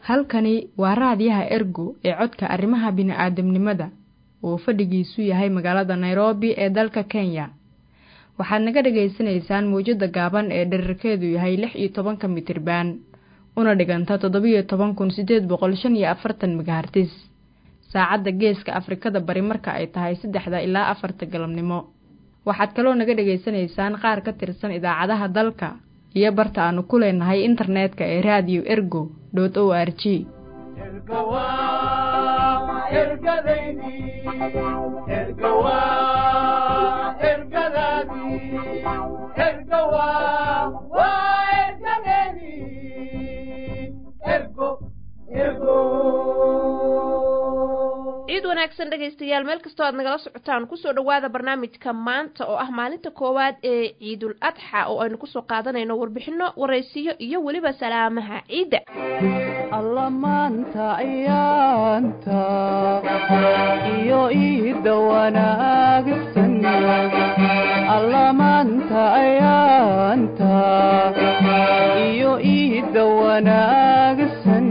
halkani waa raadiyaha ergo ee codka arrimaha bini'aadamnimada oo fadhigiisu yahay magaalada nairobi ee dalka kenya waxaad naga dhagaysanaysaan mawjadda gaaban ee dherarkeedu yahay lix iyo tobanka mitirban una dhiganta toddobiyo toban kun siddeed boqol shan iyo afartan megahartis saacadda geeska afrikada bari marka ay tahay saddexda ilaa afarta galabnimo waxaad kaloo naga dhegaysanaysaan qaar ka tirsan idaacadaha dalka iyo barta aanu ku leenahay internetka ee radio ergo dot o r g ciid wanaagsan dhegaystayaal meel kastoo aad nagala socotaan kusoo dhowaada barnaamijka maanta oo ah maalinta koowaad ee ciidul adxa oo aynu kusoo qaadanayno warbixino waraysiyo iyo weliba salaamaha ciidda alla maanta ayaanta iyo iidda wanaagsan alla maanta ayaanta iyo iidda wanaagsan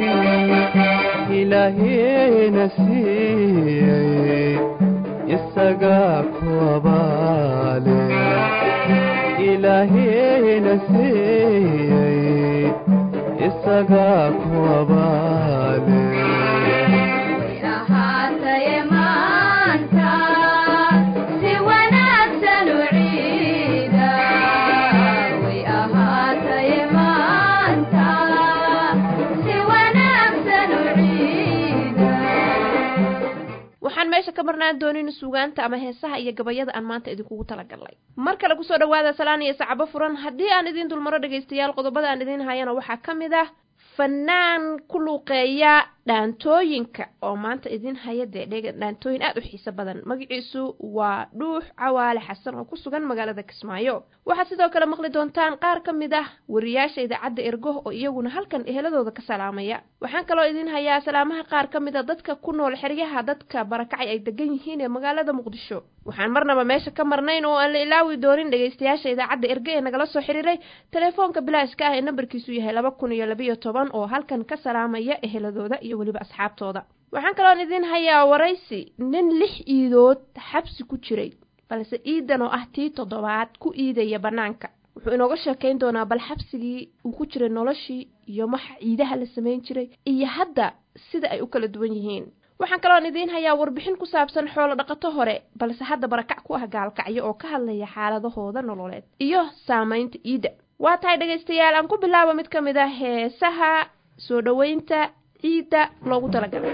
ilaaheena siiyey isagaa ku abaale ilaaheena siiyey isagaa ku abaale waxaan meesha ka marnaan doonin suugaanta ama heesaha iyo gabayada aan maanta idinkugu talagalnay mar kale kusoo dhawaada salaan iyo sacabo furan haddii aan idiin dulmaro dhegaystayaal qodobada aan idiin hayana waxaa ka mid ah fanaan ku luuqeeya dhaantooyinka oo maanta idiin haya dee dhega dhaantooyin aad u xiiso badan magaciisu waa dhuux cawaale xasan oo ku sugan magaalada kismaayo waxaad sidoo kale maqli doontaan qaar ka mid ah wariyaasha idaacadda ergo oo iyaguna halkan eheladooda ka salaamaya waxaan kaloo idiin hayaa salaamaha qaar ka mid a dadka ku nool xeryaha dadka barakacay ay degan yihiin ee magaalada muqdisho waxaan marnaba meesha ka marnayn oo aan la ilaawi doonin dhegaystayaasha idaacadda erge ee nagala soo xiriiray telefoonka bilaaska ah ee nambarkiisu yahay laba kun iyo labiyo toban oo halkan ka salaamaya eheladooda iyo weliba asxaabtooda waxaan kaloon idiin hayaa waraysi nin lix iidood xabsi ku jiray balse iidan oo ah tii toddobaad ku iidaya bannaanka wuxuu inooga sheekayn doonaa bal xabsigii uu ku jiray noloshii iyo maxa ciidaha la samayn jiray iyo hadda sida ay u kala duwan yihiin waxaan kaloon idiin hayaa warbixin ku saabsan xoolo dhaqato hore balse hadda barakac ku ah gaalkacyo oo ka hadlaya xaaladahooda nololeed iyo saamaynta iidda waa tahay dhegaystayaal aan ku bilaabo mid ka mid ah heesaha soo dhoweynta ciidda loogu talagalay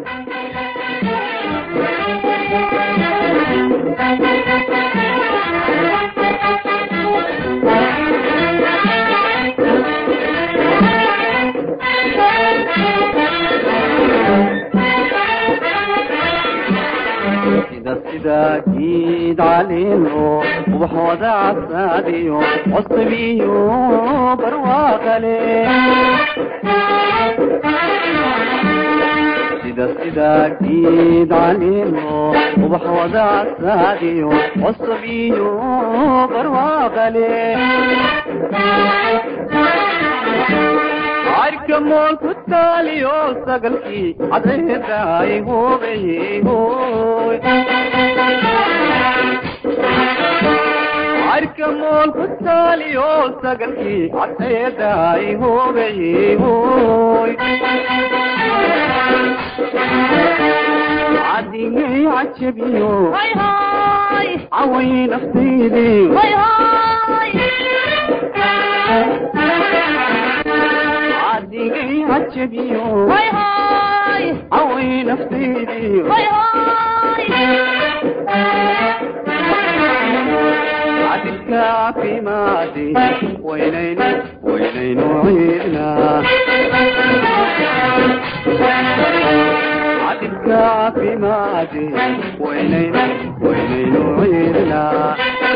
sida giid caleeno ubaxooda casaadiyo cosbiyo barwaaqale sida sida giid caleeno ubaxooda casaadiyo cosbiyo barwaaqale arka mool ku taaliyo sagalkii cadeeda ay hubayey hoy arka mool ku taaliyo sagalkii cadeeda ay hubayey hoy cadigay cajabiyo caway naftaydii cadigay cajabiyo caway naftaydii cadilka caafimaadi waynaynu waynaynu ciidnaa cadilka caafimaadi waynaynu waynaynu ciidnaa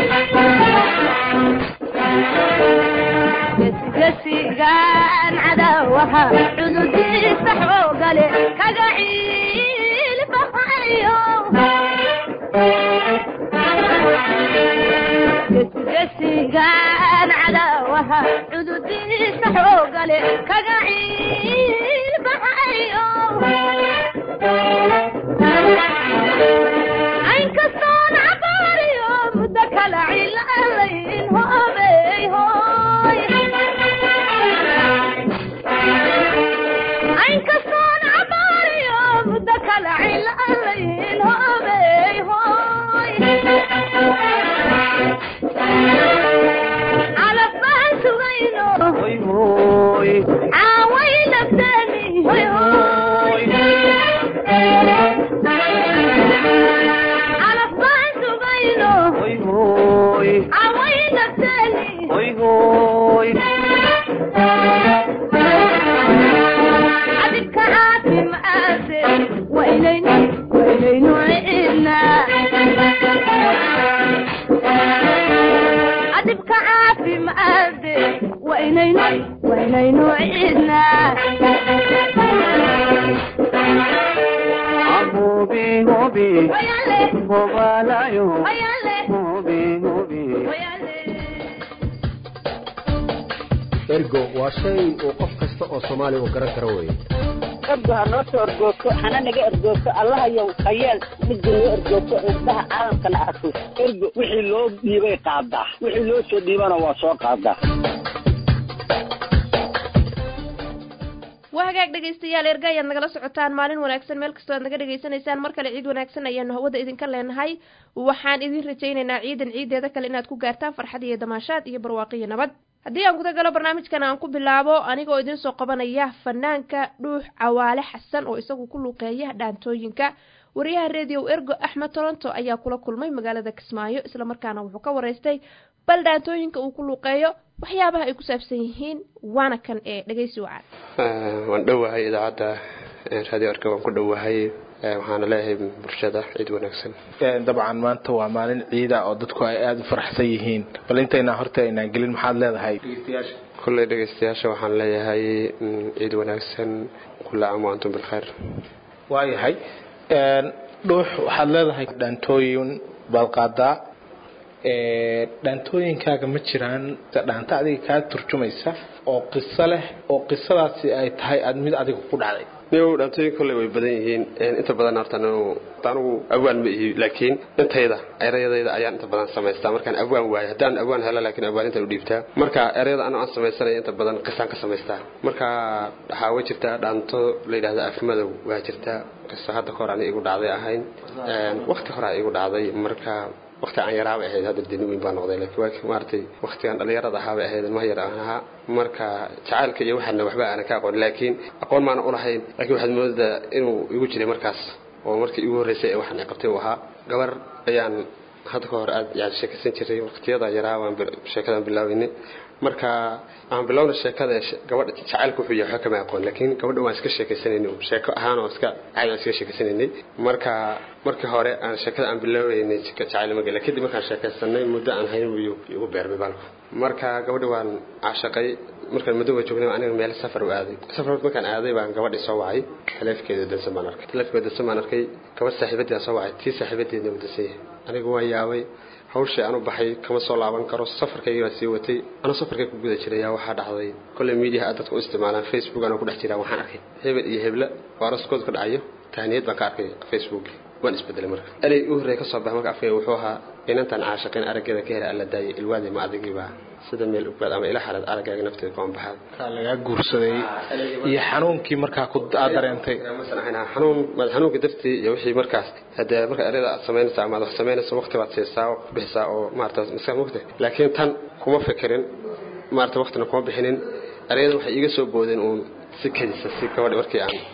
gesigaan cadawaha cududiisa xoogale kaga ciilbahayo gesigaan cadawaha cududiisa xoogale kaga ciilbahayo cabaariyo aynkastoon cabaariyo muddo kala cilaalayn hoobey hooy aynkastoon cabaariyo muddo kala cilaalayn hoobey hooy calaf baan sugayno hoy hoy caaway nafteeni hoy hoy calaf baan sugayno hoy hoy caaway nafteeni hoy hoy adibka caafimaade waa inaynu waa inaynu cidnaa adibka caafimaade waa inaynu waa inaynu cidnaa hobi hobi wayale hobalayo wayale hobi hobi wayale ergo waa shay uu qof kasta oo soomaali uu garan karo weeye ergo ha noo soo ergoogto hana naga ergoogto allahayow hayeel midda noo ergoogto indhaha caalamkana arko ergo wixii loo dhiibay qaadaa wixii loo soo dhiibana waa soo qaadaa waa hagaag dhegaystayaal erga ayaad nagala socotaan maalin wanaagsan meel kastoo aad naga dhegaysanaysaan mar kale ciid wanaagsan ayaanu hawada idinka leenahay waxaan idin rajaynaynaa ciidan ciideeda kale inaad ku gaartaan farxad iyo damaashaad iyo barwaaqiyo nabad haddii aan guda galo barnaamijkan aan ku bilaabo anigoo idiin soo qabanaya fanaanka dhuux cawaale xasan oo isagu ku luuqeeya dhaantooyinka wariyaha redio ergo axmed toronto ayaa kula kulmay magaalada kismaayo islamarkaana wuxuu ka waraystay bal dhaantooyinka uu ku luuqeeyo waxyaabaha ay ku saabsan yihiin waana kan ee dhegaysi wacan waan dhowahay idaacadda radio arka waan ku dhowahay waxaana leeyahay bulshada ciid wanaagsan dabcan maanta waa maalin ciida oo dadku ay aada u faraxsan yihiin bal intayna horta aynaan gelin maxaad leedahay kulley dhegaystayaasha waxaan leeyahay mm, ciid wanaagsan kulla caam wa antum bilkhayr waayahay dhuux waxaad leedahay dhaantooyin baad qaadaa dhaantooyinkaaga ma jiraan dhaanta adiga kaa turjumaysa oo qiso leh oo qisadaasi ay tahay aad mid adiga ku dhacday niyow dhaantooyin kolley way badan yihiin inta badan horta anigu anigu awaan ma ihi laakiin intayda erayadayda ayaan inta badan samaystaa markaan awaan waayo haddaan awaan helo laakiin awaan intaan u dhiibtaa marka erayada anoo aan samaysanaya inta badan qisaan ka samaystaa marka waxaa way jirtaa dhaanto la yidhahda afmadow waa jirtaa qiso hadda kahor ani igu dhacday ahayn waqti hore igu dhacday marka waqti aan yaraabay ahayd hadda deni weyn baa noqday laakiin waa maaragtay waqtigan dhalinyarada ahaabay ahayd ilmaha yar aan ahaa marka jacaylka iyo waxaana waxba aanan ka aqoon laakiin aqoon maana ulahayn laakiin waxaad moodaa inuu igu jiray markaas oo markii igu horreysay ee waxaan qabtay uu ahaa gabar ayaan hadda ka hor aad yani sheekaysan jiray waqtiyada yaraa waan sheekadan bilaabaynay marka aan bilowna sheekada gabadha jacaylka wuxuu yahay waxba kama aqoon laakiin gabadha waan iska sheekaysanaynay sheeko ahaan oo iska caadi aan iska sheekaysanaynay marka markii hore aan sheekada aan bilaabaynay jacayl ma gala kadib markaan sheekaysanay muddo aan hayn wuu igu beermay baalku marka gabadha waan caashaqay markaan muddo waa joognay aniga meel safar u aaday safar markaan aaday baan gabadhii soo wacay taleefkeeda dansan baan arkay taleefkeeda dansan baan arkay gabadh saaxiibadeeda soo wacay tii saaxiibadeedna wuu dansan yahay anigu waan yaabay hawshii aan u baxay kama soo laaban karo safarkaygii baan sii watay anuu safarkay ku guda jiray ayaa waxaa dhacday kolley miidiyaha aad dadka u isticmaalaan facebook anoo ku dhex jiraa waxaan arkay hebel iyo hebla oo araskooda ka dhacayo tahniyad baan ka arkay facebook waan isbedelay marka erey u horreeya ka soo baxa marka afkayga wuxuu ahaa inantaan caashaqeen araggeeda ka helay alla daayay ilwaadi ma adigiiba sida meel ugbaad ama ila xalad araggaaga nafteeda kuan baxaad kaa lagaa guursaday iyo xanuunkii markaa ku aad dareentay masan ahayn xanuun madax xanuunka dartii iyo wixii markaas hadee marka ereyada aad samaynaysa ama aad wax samaynayso waqti baad siisaa oo ku bixisaa oo maarata maskax mugta laakiin tan kuma fikirin maarata waqtina kuma bixinin ereyada waxay iiga soo boodeen uun si kedisa si gabadhi markii aan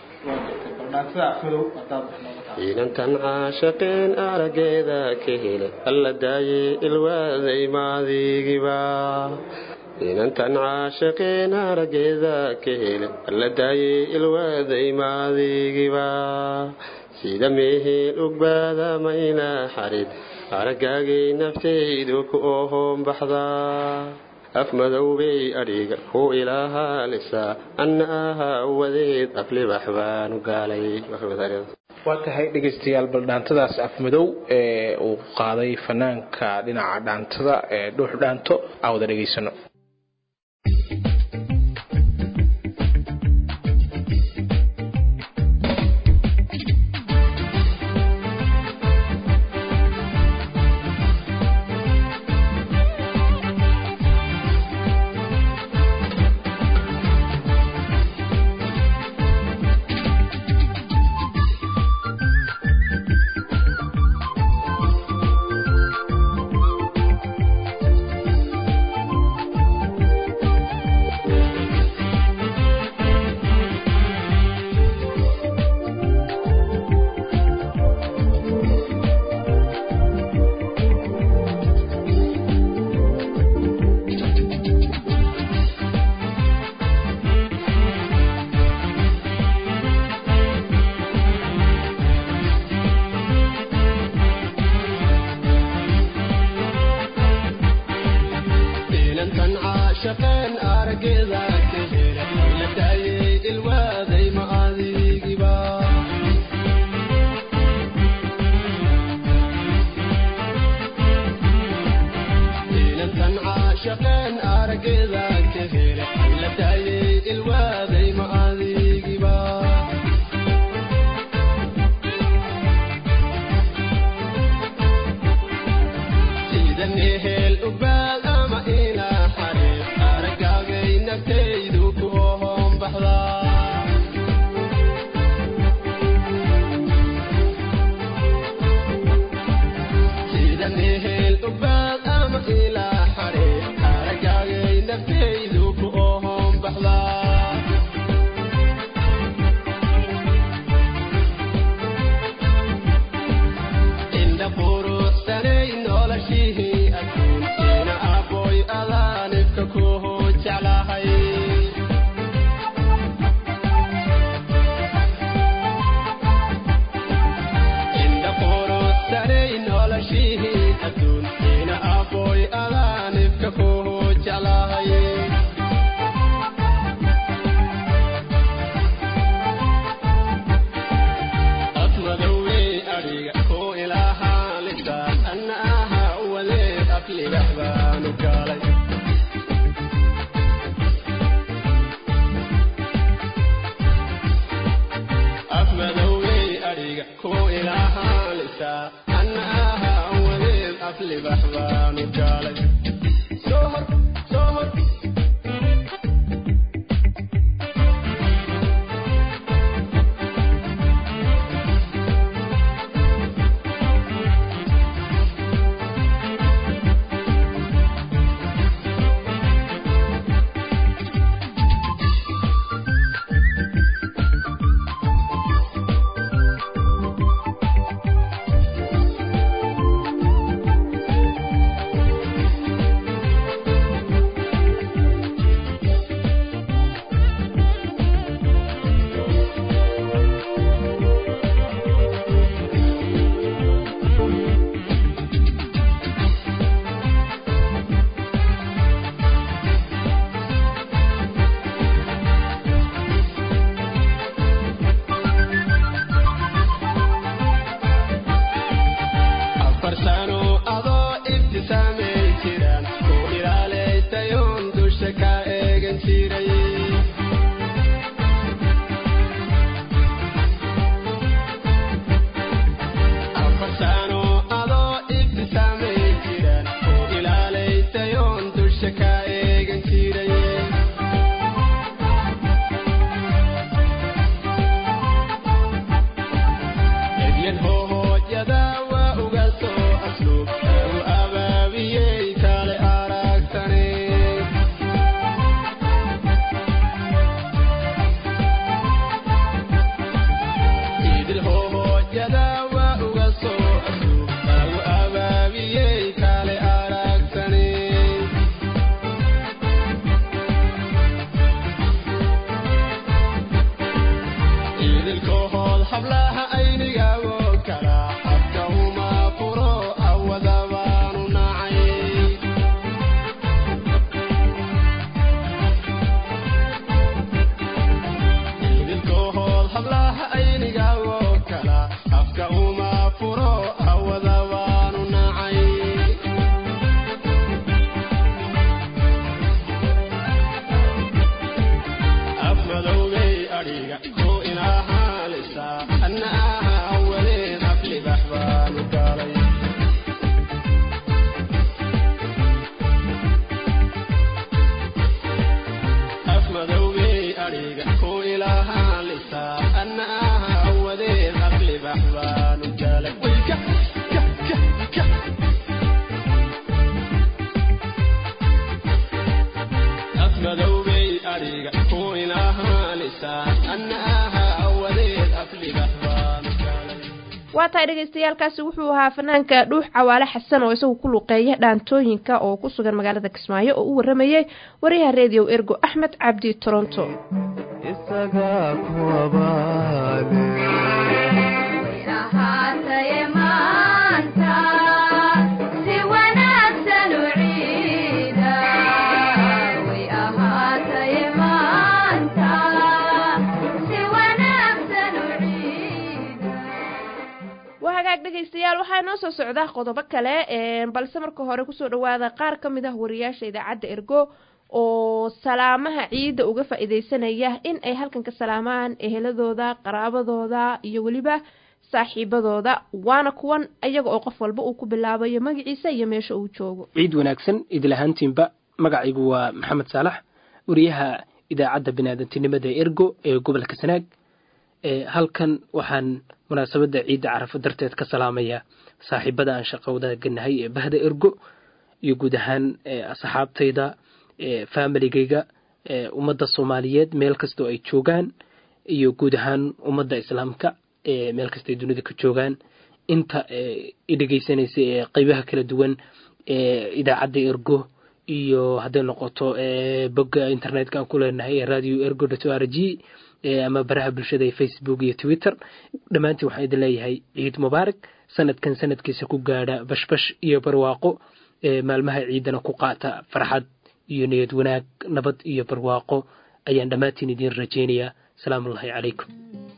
inantan caashaqeen araggeeda ka helay alla daayay ilwaaday maadigiba inantan caashaqeen araggeeda ka helay alla daayay ilwaaday maadigiba sida mehel ugbaada mayla xarid araggaagay naftaydu ku ohoon baxdaa af madowbay adhiga ku ilaahaalisaa anna ahaa wadeed aflibax baanu gaalay waa tahay dhegaystayaal bal dhaantadaas afmadow ee uu qaaday fanaanka dhinaca dhaantada ee dhuux dhaanto aan wada dhegaysano caashaqeen araggeeda ka helay la daayay ilwaaday ma adigiba inantan caashaqeen araggeeda ka helay la daayay ilwaaday ma adigiba sidan ehel ubaal ama ilaa xariiq aragaagay naftaydu ku ohoon baxdaa sidan ehel ubaal ama ilaa xariiq aragaagay naftaydu ku ohoon baxdaa indha quruxsanay noloshihii adduun ina aboy adaanibka kuhu jeclahay indha quruxsanay noloshihii adduun ina aboy adaanibka kuhu jeclahay admadowey adhiga ku ilaahaa lisaan anna aha wadeed afligax baanu galay afmadowey adhiga ku ilaahaa lisaan anna aha wadeed aflibax baanu galay soo hor soo hor afar sano adoo ibtisaamay jiraan ku ilaalaytayoon dusha ka eegan jiray afar sano adoo ibtisaamay jiraan ku ilaalaytayoon dusha ka eegan jiray edyan hoohoodyada waa uga soo asluub u abaabiyey kale aragtane idil hoohoodyada waa uga soo asluub u abaabiyey kale aragtane idilkohood hablaha aynigaagoo kala habka uma furo awada baanu nacay idilkohood hablaha aynigaagoo kala habka uma furo awada baanu nacay afmadowgay adhiga ku inahaalisa anna aha awadeed aflibax baanu galay afmadowgay adhiga ku ilahaalisa anna aha awadeed aflibax baanu galay Wayka, ka, ka, ka. afmadowgay adhiga ku ilahaalisa anna aha awadeed aflibax baanu galay waa tahay dhagaystayaalkaasi wuxuu ahaa fanaanka dhuux cawaale xasan oo isagu ku luqeeya dhaantooyinka oo ku sugan magaalada kismaayo oo u waramayey wariyaha redio ergo axmed cabdi toronto isagaa ku abaale ahaataye maanta si wanaagsan u ciida way hagaag dhegaystayaal waxaa inoo soo socda qodobo kale balse marka hore kusoo dhawaada qaar ka mid ah wariyaasha idaacadda ergo oo salaamaha ciidda uga faa-iideysanaya in ay halkan ka salaamaan eheladooda qaraabadooda iyo weliba saaxiibadooda waana kuwan iyaga oo qof walba uu ku bilaabayo magaciisa iyo meesha uu joogo ciid wanaagsan idil ahaantiinba magacaygu waa maxamed saalax wariyaha idaacadda biniaadantinimada ergo ee gobolka sanaag halkan waxaan munaasabadda ciidda carafo darteed ka salaamayaa saaxiibada aan shaqa wadaaganahay ee bahda ergo iyo guud ahaan asxaabtayda familigayga ummadda soomaaliyeed meel kastoo ay joogaan iyo guud ahaan ummadda islaamka meel kasta ay dunida ka joogaan inta idhegeysanaysa ee qeybaha kala duwan ee idaacadda ergo iyo hadday noqoto bogga internetka aan ku leenahay ee radio ergo dot o r g ama baraha bulshada ee facebook iyo twitter dhammaantiin waxaan idin leeyahay ciid mubaarak sanadkan sanadkiisa ku gaadha bashbash iyo barwaaqo maalmaha ciidana ku qaata farxad iyo niyad wanaag nabad iyo barwaaqo ayaan dhammaantiin idiin rajaynayaa asalaamu ullahi calaykum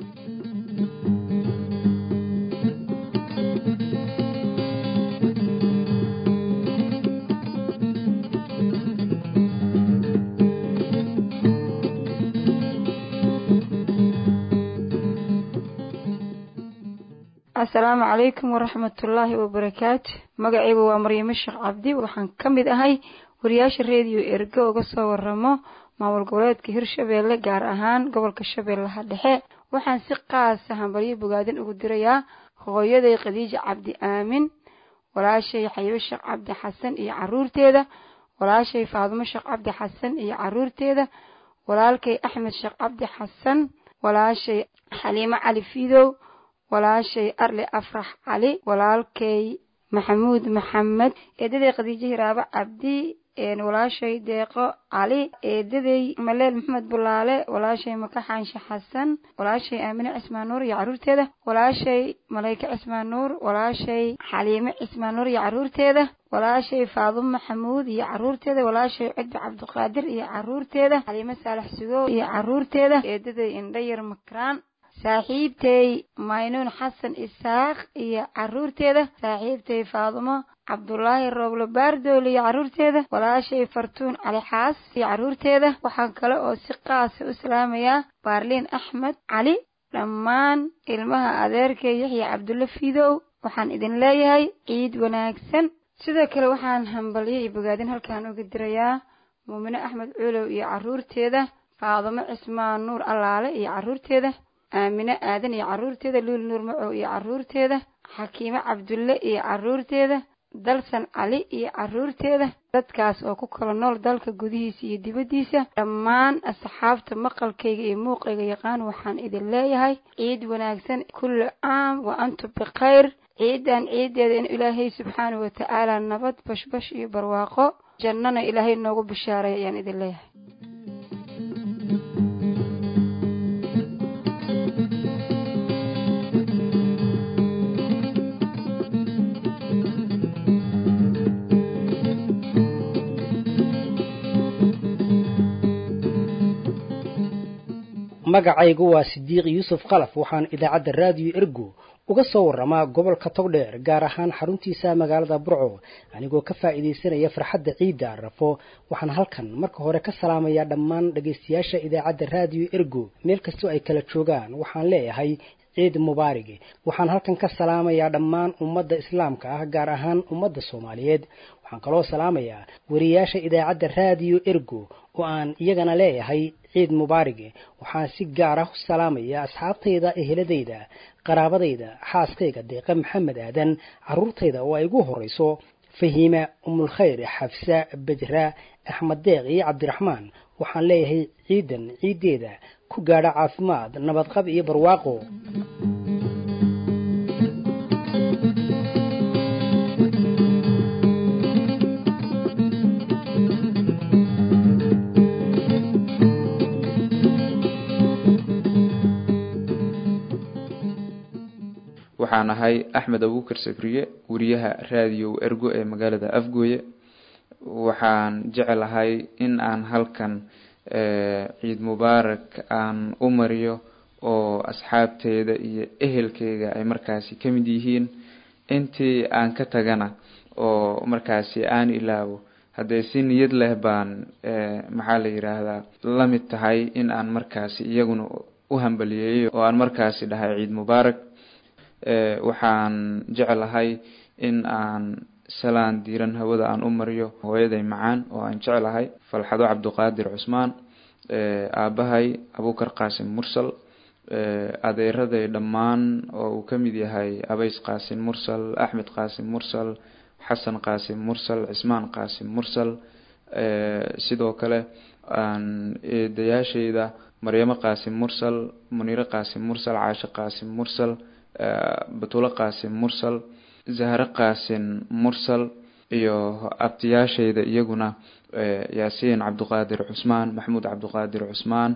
asalaamu calaykum waraxmatullaahi wabarakaatu magacaygu waa maryamo sheekh cabdi waxaan ka mid ahay wariyaasha reediyo ergo uga soo waramo maamul goboleedka hirshabeelle gaar ahaan gobolka shabeellaha dhexe waxaan si qaasa hambalyo bogaadin ugu dirayaa hooyaday khadiija cabdi aamin walaashay xayibo sheekh cabdi xasan iyo caruurteeda walaashay faadumo sheekh cabdi xasan iyo caruurteeda walaalkay axmed sheekh cabdi xasan walaashay xaliimo cali fidow walaashay arli afrax cali walaalkay maxamuud maxamed eedaday khadiijo hiraabo cabdi walaashay deeqo cali eedaday maleel maxamed bulaale walaashay maka xaanshe xasan walaashay aamine cismaan nuur iyo caruurteeda walaashay malayke cismaan nuur walaashay xaliime cismaan nuur iyo caruurteeda walaashay faadumo maxamuud iyo caruurteeda walaashay cidbi cabdiqaadir iyo caruurteeda xaliime saalax sugow iyo caruurteeda eedaday indhayar makraan saaxiibtay maynuun xasan isaaq iyo caruurteeda saaxiibtay faadumo cabdulaahi rooble baardoole iyo caruurteeda walaashay fartuun cali xaas iyo caruurteeda waxaan kale oo si qaasa u salaamayaa baarliin axmed cali dhammaan ilmaha adeerkay yaxya cabdulle fidow waxaan idin leeyahay ciid wanaagsan sidoo kale waxaan hambalyo iyo bogaadin halkan uga dirayaa muumine axmed cuulow iyo caruurteeda faadumo cismaan nuur allaale iyo caruurteeda aamine aadan iyo caruurteeda luul nuur macow iyo caruurteeda xakiime cabdulle iyo caruurteeda dalsan cali iyo caruurteeda dadkaas oo ku kala nool dalka gudihiisa iyo dibaddiisa dhammaan asxaabta maqalkayga iyo muuqayga yaqaan waxaan idin leeyahay ciid wanaagsan kulli caam wa antum bikhayr ciidan ciideeda in ilaahay subxaanahu watacaala nabad bashbash iyo barwaaqo jannana ilaahay noogu bishaaray ayaan idin leeyahay magacaygu waa sidiiq yuusuf qalaf waxaan idaacadda raadiyo ergo uga soo waramaa gobolka togdheer gaar ahaan xaruntiisa magaalada burco anigoo ka faa'iidaysanaya farxadda ciidda arafo waxaan halkan marka hore ka salaamayaa dhammaan dhagaystayaasha idaacadda raadiyo ergo meel kastoo ay kala joogaan waxaan leeyahay ciid mubaarig waxaan halkan ka salaamayaa dhammaan ummadda islaamka ah gaar ahaan ummadda soomaaliyeed waxaan kaloo salaamayaa wariyaasha idaacadda raadiyo ergo oo aan iyagana leeyahay ciid mubaarig waxaan si gaar ah u salaamayaa asxaabtayda eheladayda qaraabadayda xaaskayga deeqa maxamed aadan caruurtayda oo ay ugu horeyso fahiima umulkhayr xafsa bajra axmed deeq iyo cabdiraxmaan waxaan leeyahay ciidan ciiddeeda ku gaadha caafimaad nabadqab iyo barwaaqo waxaan ahay axmed abuukar sabriye wariyaha raadiyo ergo ee magaalada afgooye waxaan jecelahay in aan halkan ciid mubaarak aan u mariyo oo asxaabteeda iyo ehelkeyga ay markaasi ka mid yihiin intii aan ka tagana oo markaasi aan ilaawo haddee si niyad leh baan maxaa la yidhaahdaa la mid tahay in aan markaasi iyaguna u hambaliyeeyo oo aan markaasi dhahay ciid mubaarak waxaan jeclahay in aan salaan diiran hawada aan u mariyo hooyaday macaan oo aan jeclahay falxado cabduqaadir cusmaan aabahay abukar qaasim mursal adeeraday dhammaan oo uu ka mid yahay abays qaasim mursal axmed qaasim mursal xasan qaasim mursal cismaan qaasim mursal sidoo kale eedayaashayda maryamo qaasim mursal muniire qaasim mursal caashe qaasim mursal batulo qaasim mursal zahre qaasim mursal iyo abtiyaashayda iyaguna yaasiin cabduqaadir cusmaan maxamuud cabduqaadir cusmaan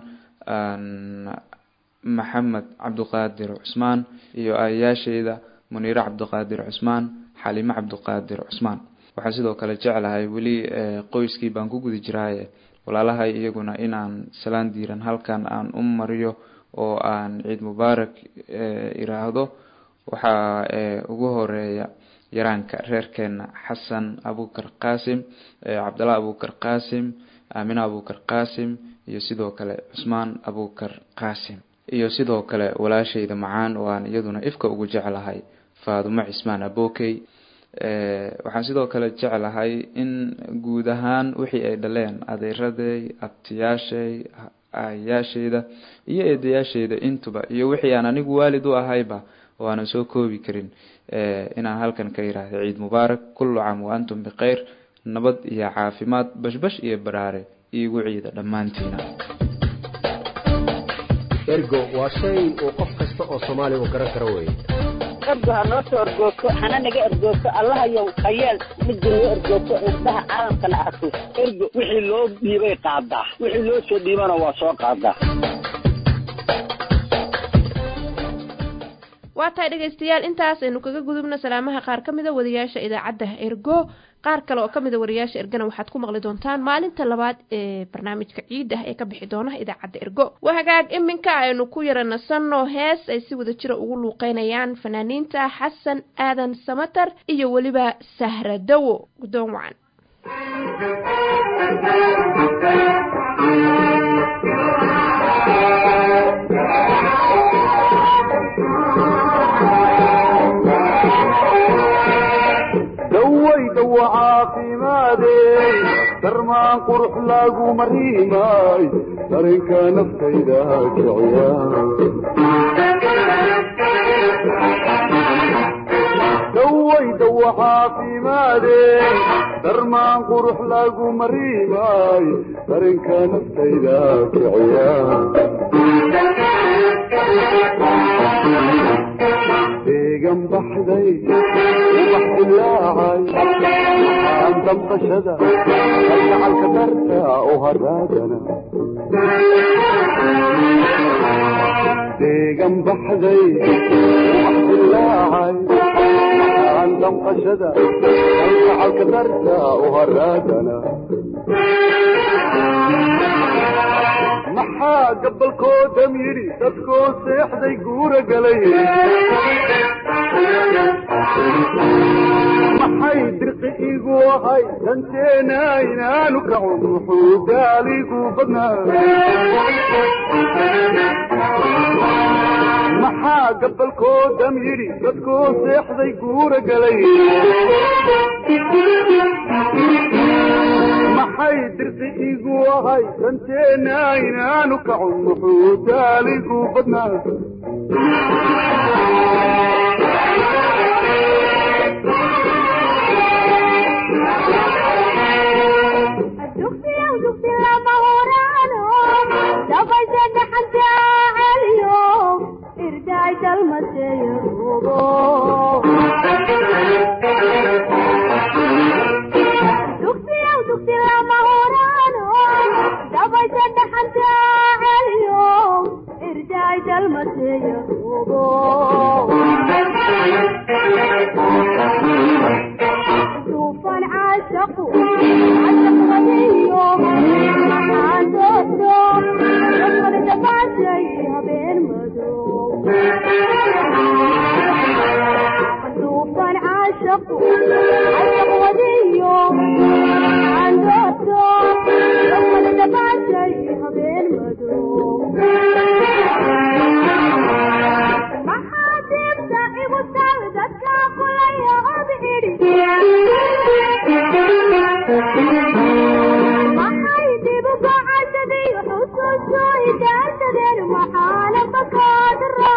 maxamed cabduqaadir cusmaan iyo aayayaashayda muniire cabduqaadir cusmaan xalimo cabduqaadir cusmaan waxaan sidoo kale jeclahay weli qoyskii baan ku guda jiraaye walaalahay iyaguna inaan salaan diiran halkan aan u mariyo oo aan ciid mubaarak iraahdo waxaa ugu horeeya yaraanka reerkeena xasan abukar qaasim cabdalla abukar qaasim aamina abukar qaasim iyo sidoo kale cusmaan abukar qaasim iyo sidoo kale walaashayda macaan oo aan iyaduna ifka ugu jeclahay faadumo cismaan abokey waxaan sidoo kale jeclahay in guud ahaan wixii ay dhaleen adeeraday abtiyaashay aayayaashayda iyo eedayaashayda intuba iyo wixii aan anigu waalid u ahayba oo aanan soo koobi karin inaan halkan ka yiraahdo ciid mubaarak kullu caam wa antum bikhayr nabad iyo caafimaad bashbash iyo baraare iigu ciida dhammaantiina ergo waa shay uu qof kasta oo soomaaliya uu garan karo weye ergo ha noo soo ergoogto hana naga ergoogto allahayow hayeel midda noo ergoogto indhaha caalamkana arko ergo wixii loo dhiibay qaadaa wixii loo soo dhiibana waa soo qaadaa waa tahay dhegaystayaal intaas aynu kaga gudubno salaamaha qaar ka mida wariyaasha idaacadda ergo qaar kale oo kamida wariyaasha ergana waxaad ku maqli doontaan maalinta labaad ee barnaamijka ciid ah ee ka bixi doona idaacadda ergo waa hagaag iminka aynu ku yara nasanno hees ay si wada jira ugu luuqeynayaan fanaaniinta xasan aadan samatar iyo weliba sahradowo guddoon wacan dawayda wa caafimaadey darmaan qurux lagu mariimay dareenka naftayda kiciya dawayda wa caafimaadey darmaan qurux lagu mariimay dareenka naftayda kiciya deegan baxday ubax dilaacay waxaan damqashada kalgacalka darta u haraadana deegan baxday ubax dilaacay waxaan damqashada kalgacalka darta u haraadana maxaa gabalkoodam yidhi dadkoo seexday guura galay maxay dirqi igu ahay danteena inaanu kaco muxuu gaaligu badnaa maxaa gabalkoodam yidhi dadkoo seexday guura galay maxay dirqi igu ahay danteena inaanu kaco muxuu gaaligu badnaa Irjay dalmateyo caashaqu cashaq wadiyo candooto lamada dhabaashay habeen madow maxaa diibta igu tal dadka kulaya od idhi maxay dib uga cashaday xusuuso idaantadeen maxaana bakaadra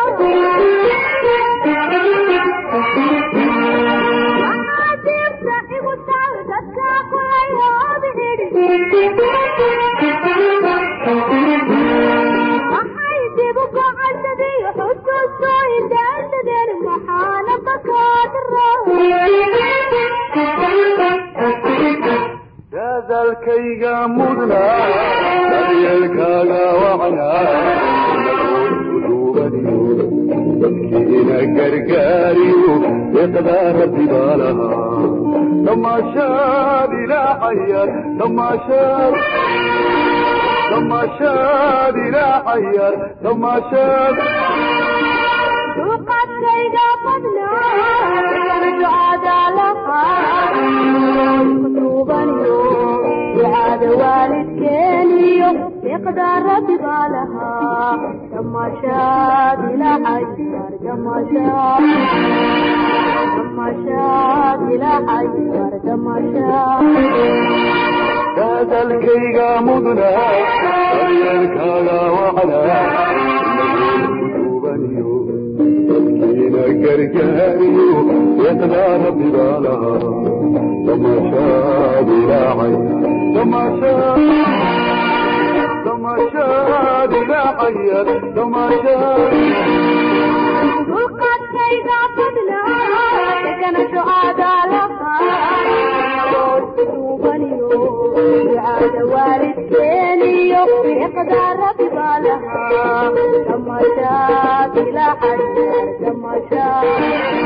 maxaa diibta igu tal dadka kulaya od idhi maxay dib uga cashaday xusuuso idaantadeen maxaana bakaadra dadalkayga mudna daryeelkaaga wacnaa dadkiina gargaariyo iqdaa rabbi baa lahaa damaashaad ilaacayar damaashaad damaashaad ilaacayar damaashaad duqadkayga badnaa ducada laqaakutubaniyo ducada waalidkeeniyo iqdaa rabbi baa lahaa damashaad ilaacayar damashaad damashaad ilaacayar damashaad dadalkayga mudna daryeelkaaga wacnaa dadkiina gargaariyo iqdaa rabbi baa lahaa damaashaad ilaacay damaashaad damaashaad ilaacayar damaashaad dulqaadkayga badnaa kana ducada laqaakutubaniyo ducada waalidkeeniyo iqdaa rabbi baa lahaa damashaad ilaacayar damashaad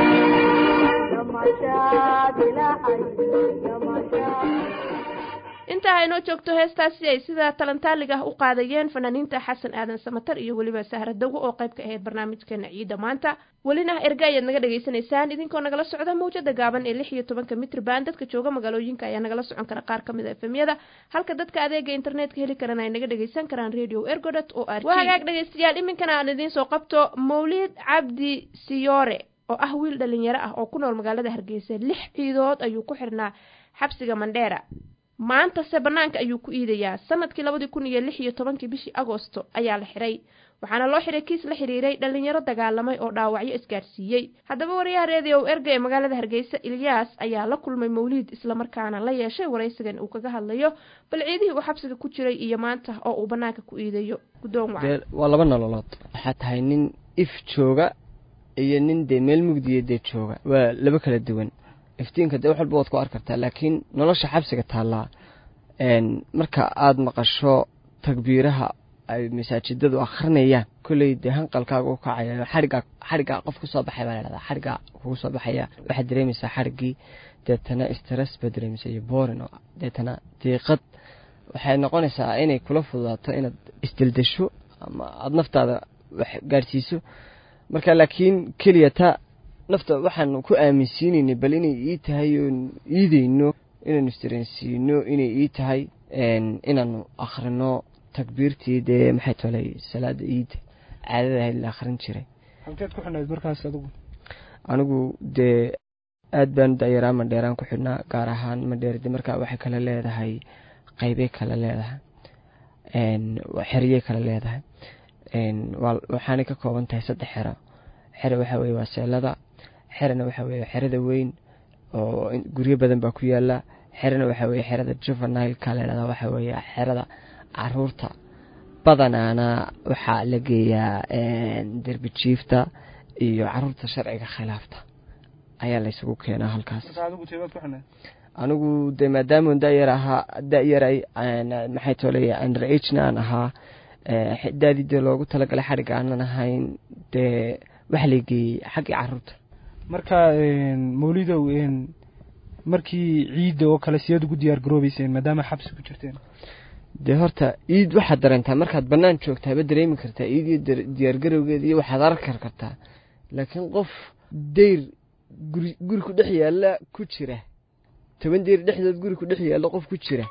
damashaad ilaacayar damashaad intaa haynoo joogto heestaasi ay sida talantaaliga ah u qaadayeen fanaaniinta xasan aadan samatar iyo weliba sahra dawo oo qayb ka ahayd barnaamijkeena ciidda maanta welina erga ayaad naga dhagaysanaysaan idinkoo nagala socda mawjada gaaban ee lix iyo tobanka mitrban dadka jooga magaalooyinka ayaa nagala socon kara qaar kamid a efemyada halka dadka adeega internetka heli karana ay naga dhagaysan karaan radio ergodet o r waa hagaag dhegaystayaal iminkana aan idiin soo qabto mawlid cabdi siyoore oo ah wiil dhalinyaro ah oo ku nool magaalada hargeysa lix ciidood ayuu ku xirnaa xabsiga mandheera maantase banaanka ayuu ku iidayaa sanadkii labadii kun iyo lix iyo tobankii bishii agoosto ayaa la xiray waxaana loo xiray kiis la xiriiray dhalinyaro dagaalamay oo dhaawacyo isgaadhsiiyey haddaba wariyaha reediyow erga ee magaalada hargeysa ilyaas ayaa la kulmay mawliid islamarkaana la yeeshay waraysigan uu kaga hadlayo bal ciidihii uu xabsiga ku jiray iyo maanta oo uu banaanka ku iidayo guddoon wacan waa laba nololood waxaa tahay nin if jooga iyo nin dee meel mugdiya dee jooga waa laba kala duwan iftiinka dee wax walba waad ku arki kartaa laakiin nolosha xabsiga taallaa marka aada maqasho takbiiraha ay masaajidadu akrinayaan kolley dee hanqalkaaga u kacaya xarigaa xarigaa qof kusoo baxay baa ladhahdaa xarigaa kugu soo baxaya waxaad dareemaysaa xarigii deetana stress baad dareemaysaa iyo borin oo deetana diiqad waxay noqonaysaa inay kula fududaato inaad isdeldesho ama aada naftaada wax gaadhsiiso marka laakiin keliya ta nafta waxaan ku aaminsiinaynay bal inay ii tahay oon iideyno inaanu isdareensiino inay ii tahay inaanu akhrino takbiirtii dee maxay tolay salaada iida caadada ahayd la akhrin jiray halkeed ku xidhnayd markaas adigu anigu dee aad baan dayaraa mandheeraan ku xidhnaa gaar ahaan mandheer de markaa waxay kale leedahay qeybay kale leedahay xeryay kale leedahay waxaanay ka kooban tahay saddex xero xere waxa weye waa seelada xerena waxa weye xerada weyn oo guryo badan baa ku yaala xerena waxa weye xerada juvenileka ladhahda waxa weye xerada caruurta badanaana waxaa la geeyaa derbi jiifta iyo caruurta sharciga khilaafta ayaa laysugu keenaa halkaas anigu de maadaama dayar ahaa dayaray maxay tolay under agna aan ahaa daadii dee loogu talagalay xadhigga aanan ahayn dee waxa la geeyey xaggii caruurta marka mawlidow markii ciidda oo kale sideed ugu diyaar garoobeyseen maadaama xabsi ku jirteen dee horta iid waxaad dareentaa markaad banaan joogtaaba dareemi kartaa iid iyo diyaargarowgeed iyo waxaad arki kartaa laakiin qof dayr guri guri ku dhex yaalla ku jira toban deeri dhexdood guri ku dhex yaalla qof ku jira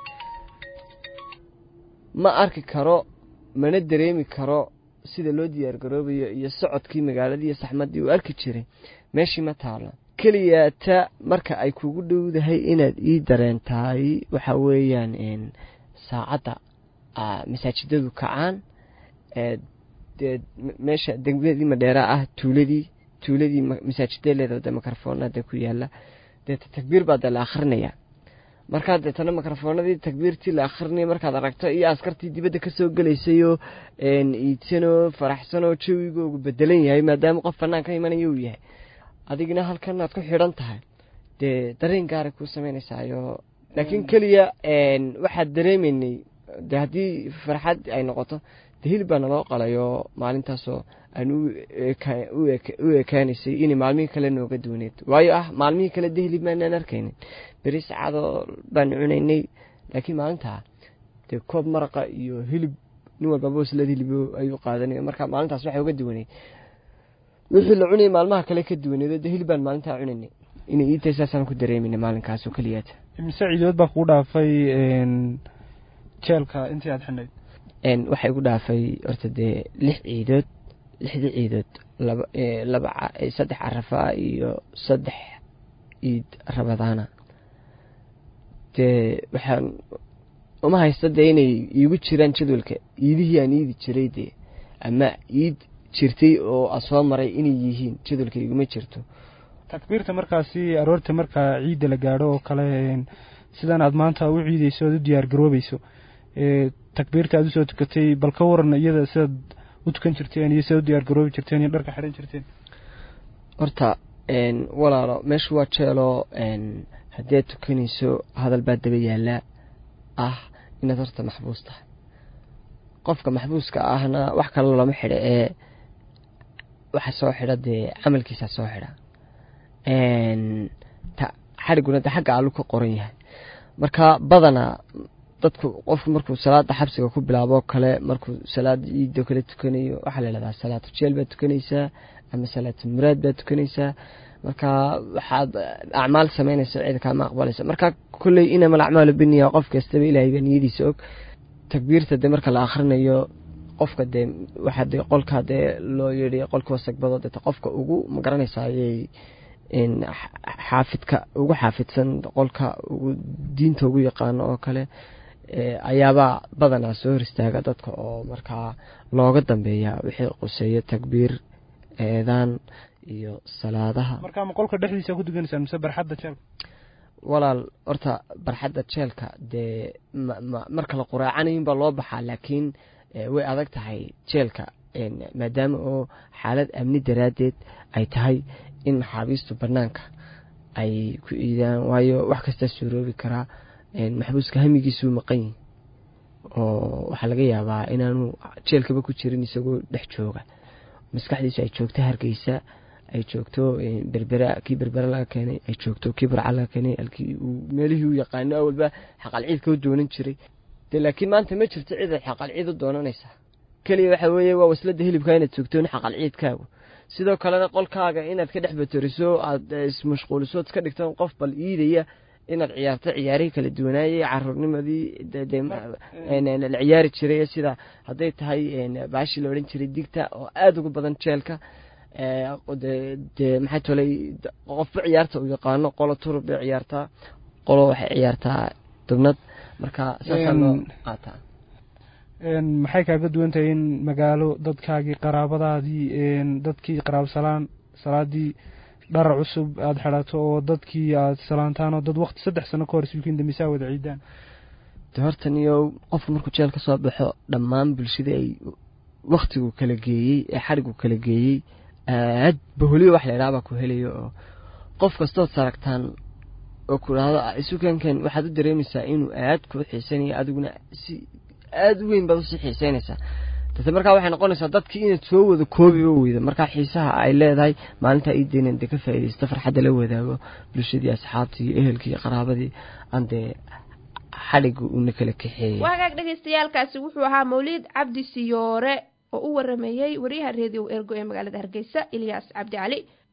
ma arki karo mana dareemi karo sida loo diyaar garoobayo iyo socodkii magaaladii iyo saxmaddii uu arki jiray meeshii ma taalo keliyaata marka ay kugu dhowdahay inaad ii dareentahay waxa weeyaan saacadda masaajidadu kacaan dee meesha degmadii madheera ah tuuladii tuuladii masaajidee leeda de mikrofoonada ku yaala deeta takbiir baa dee la akhrinayaa markaa deetana mikrofoonadii takbiirtii la akhrinaya markaad aragto iyo askartii dibadda kasoo gelaysayoo iidsanoo faraxsanoo jawigoogu bedelan yahay maadaama qof banaan ka imanaya uu yahay adigna halkan aad ku xidhan tahay dee dareen gaaray kuu samaynaysayo laakiin keliya waxaad dareemaynay de haddii farxad ay noqoto de hilib baa naloo qalayo maalintaasoo aan u ekaanaysay inay maalmihii kale nooga duwaneed waayo ah maalmihii kale de hilib maanaan arkaynin beri sacaadoo baan cunaynay laakiin maalintaa dee koob maraqa iyo hilib nin walbaba waslad hilib ayuu qaadanay marka maalintaas waxay uga duwaneyd wixii la cunayay maalmaha kale ka duwaneed de hilib baan maalintaa cunaynay inay iitahay saasaan ku dareemayna maalinkaas oo keliyaata mise ciidood baa kugu dhaafay jeelka intii aad xidhnayd waxaa igu dhaafay horta dee lix ciidood lixdii ciidood laba laba saddex carafaa iyo saddex ciid rabadaana dee waxaan uma haysta dee inay iigu jiraan jadwalka iidihii aan iidi jiray dee ama iid jirtay oo a soo maray inay yihiin jadwalka iguma jirto takbiirta markaasi aroorta markaa ciidda la gaadho oo kale sidan aad maanta u ciideyso oad u diyaar garoobayso takbiirta aad usoo tukatay bal ka waran iyada sidaad u tukan jirteen iyo sidaad u diyaar garoobi jirteen iyo dharka xidhan jirteen horta walaalo meeshu waa jeeloo haddii aad tukanayso hadal baa daba yaallaa ah inaad horta maxbuus tahay qofka maxbuuska ahna wax kale lama xidho ee waxa soo xidha dee camalkiisa soo xidha xadhiguna de xagga allu ka qoran yahay marka badanaa dadku qofku markuu salaada xabsiga ku bilaaboo kale markuu salaada ciidoo kale tukanayo waxaa la yidhahdaa salaatu jeel baad tukanaysaa ama salaatu muraad baad tukanaysaa marka waxaad acmaal samaynaysa cid kaama aqbalaysa marka kolley inama alacmaalu biniya qof kastaba ilaahay baa niyadiisa og takbiirta dee marka la akhrinayo qofka dee waxaa dee qolka dee loo yidhi qolka wasagbado deeta qofka ugu magaranaysaa ayay xaafidka ugu xaafidsan qolka ugu diinta ugu yaqaano oo kale ayaabaa badanaa soo hor istaaga dadka oo markaa looga dambeeya wixii quseeyo takbiir eedaan iyo salaadaha marka ma qolka dhexdiisa ku dukanaysaa mise barxadda jeelka walaal horta barxadda jeelka dee marka la quraacanayin baa loo baxaa laakiin way adag tahay jeelka maadaama oo xaalad amni daraaddeed ay tahay in maxaabiistu banaanka ay ku iidaan waayo wax kastaa suuroobi karaa maxbuuska hamigiisuu maqan yihi oo waxaa laga yaabaa inaanu jeelkaba ku jirin isagoo dhex jooga maskaxdiisu ay joogto hargeysa ay joogto berbera kii berbera laga keenay ay joogto kii burca laga keenay alkii uu meelihii u yaqaano awalba xaqal ciidka u doonan jiray de laakiin maanta ma jirto cid ay xaqal ciid u doonanaysa keliya waxa weeye waa waslada hilibka inaad joogtoon xaqal ciidkaagu sidoo kalena qolkaaga inaad ka dhex batoriso aada ismashquuliso iska dhigto qof bal iidaya inaad ciyaarto ciyaarihii kala duwanaayay caruurnimadii la ciyaari jiray sida hadday tahay baashii la odhan jiray digta oo aada uga badan jeelka de maxay tolay qofba ciyaarta uu yaqaano qolo turub bay ciyaartaa qolo waxay ciyaartaa dubnad marka saasaa loo qaataa maxay kaaga duwan tahay in magaalo dadkaagii qaraabadaadii dadkii qaraabo salaan salaadii dhar cusub aada xidhato oo dadkii aada salaantaan oo dad waqti saddex sano ka hor iswikiin dambisaa wada ciidaan de hortan iyo qofku markuu jeel ka soo baxo dhammaan bulshada ay waktigu kala geeyey ee xadhigu kala geeyey aad baholiyo wax la idhaha baa ku helayo oo qof kastood saragtaan oo ku dhahdo isukankan waxaad u dareemaysaa inuu aad kuu xiisanayo adiguna si aada u weyn baad usii xiiseynaysaa date markaa waxay noqonaysaa dadkii inaad soo wada koobiba weyda markaa xiisaha ay leedahay maalintaa iideynan dee ka faaidaysta farxadda la wadaago bulshadii asxaabtii iyo ehelkii iyo qaraabadii aan dee xadhiga una kala kaxeeyay waagaag dhagaystayaalkaasi wuxuu ahaa mawliid cabdi siyoore oo u warameeyey wariyaha reediyo ergo ee magaalada hargeysa ilyaas cabdi cali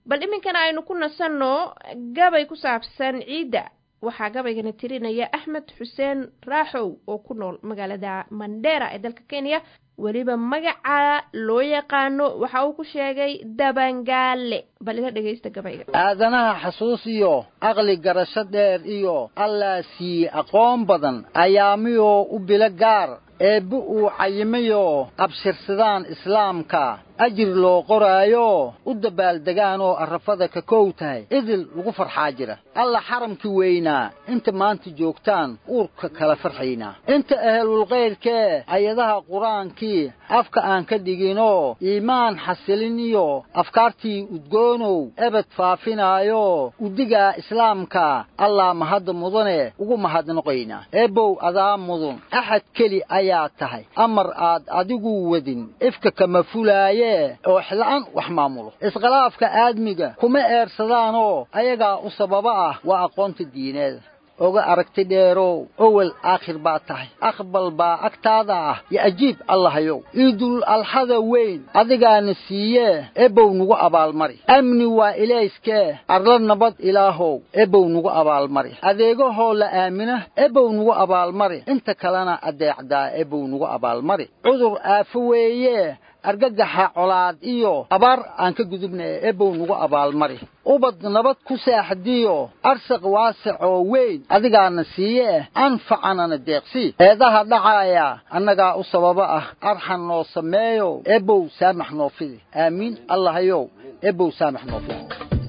bal iminkana aynu ku nasanno gabay ku saabsan ciidda waxaa gabaygana tirinaya axmed xuseen raaxow oo ku nool magaalada mandera ee dalka kenya weliba magaca loo yaqaano waxa uu ku sheegay dabangaale bal ila dhegaysta gabayga aadanaha xasuus iyo aqli garasho dheer iyo allaa siiye aqoon badan ayaamiyoo u bilo gaar eebbe uu cayimayoo abshirsadaan islaamka ajir loo qoraayo u dabaaldegaanoo arrafada ka kow tahay idil lagu farxaa jira alla xaramkii weynaa inta maanta joogtaan uurka kala farxaynaa inta ahelulkayrkee ayadaha qur-aankii afka aan ka dhiginoo iimaan xasilin iyo afkaartii udgoonow ebed faafinaayo udigaa islaamka allaa mahadda mudane ugu mahadnoqaynaa eebbow adaa mudun axad keli ayaa tahay amar aad adigu wadin ifka kama fulaaye oo xila'an wax maamulo iskhilaafka aadmiga kuma eersadaanoo ayagaa u sababa ah waa aqoonta diineeda oga aragti dheerow owel aakhir baa tahay aqbal baa agtaada ah yo ajiib allahayow ciidul alxada weyn adigaana siiyee ebow nugu abaalmari amni waa ilayskee arla nabad ilaahow ebow nugu abaalmari adeegahoo la aamina ebow nugu abaalmari inta kalena adeecdaa ebow nugu abaalmari cudur aafo weeye argagaxa colaad iyo abaar aan ka gudubna ee ebow nugu abaalmari ubad nabad ku saaxdiyo arsaq waasacoo weyn adigaana siiye anfacanana deeqsii eedaha dhacaaya annagaa u sababa ah arxan noo sameeyo ebow saamax noo fidi aamiin allahayow ebow saamax noo fidi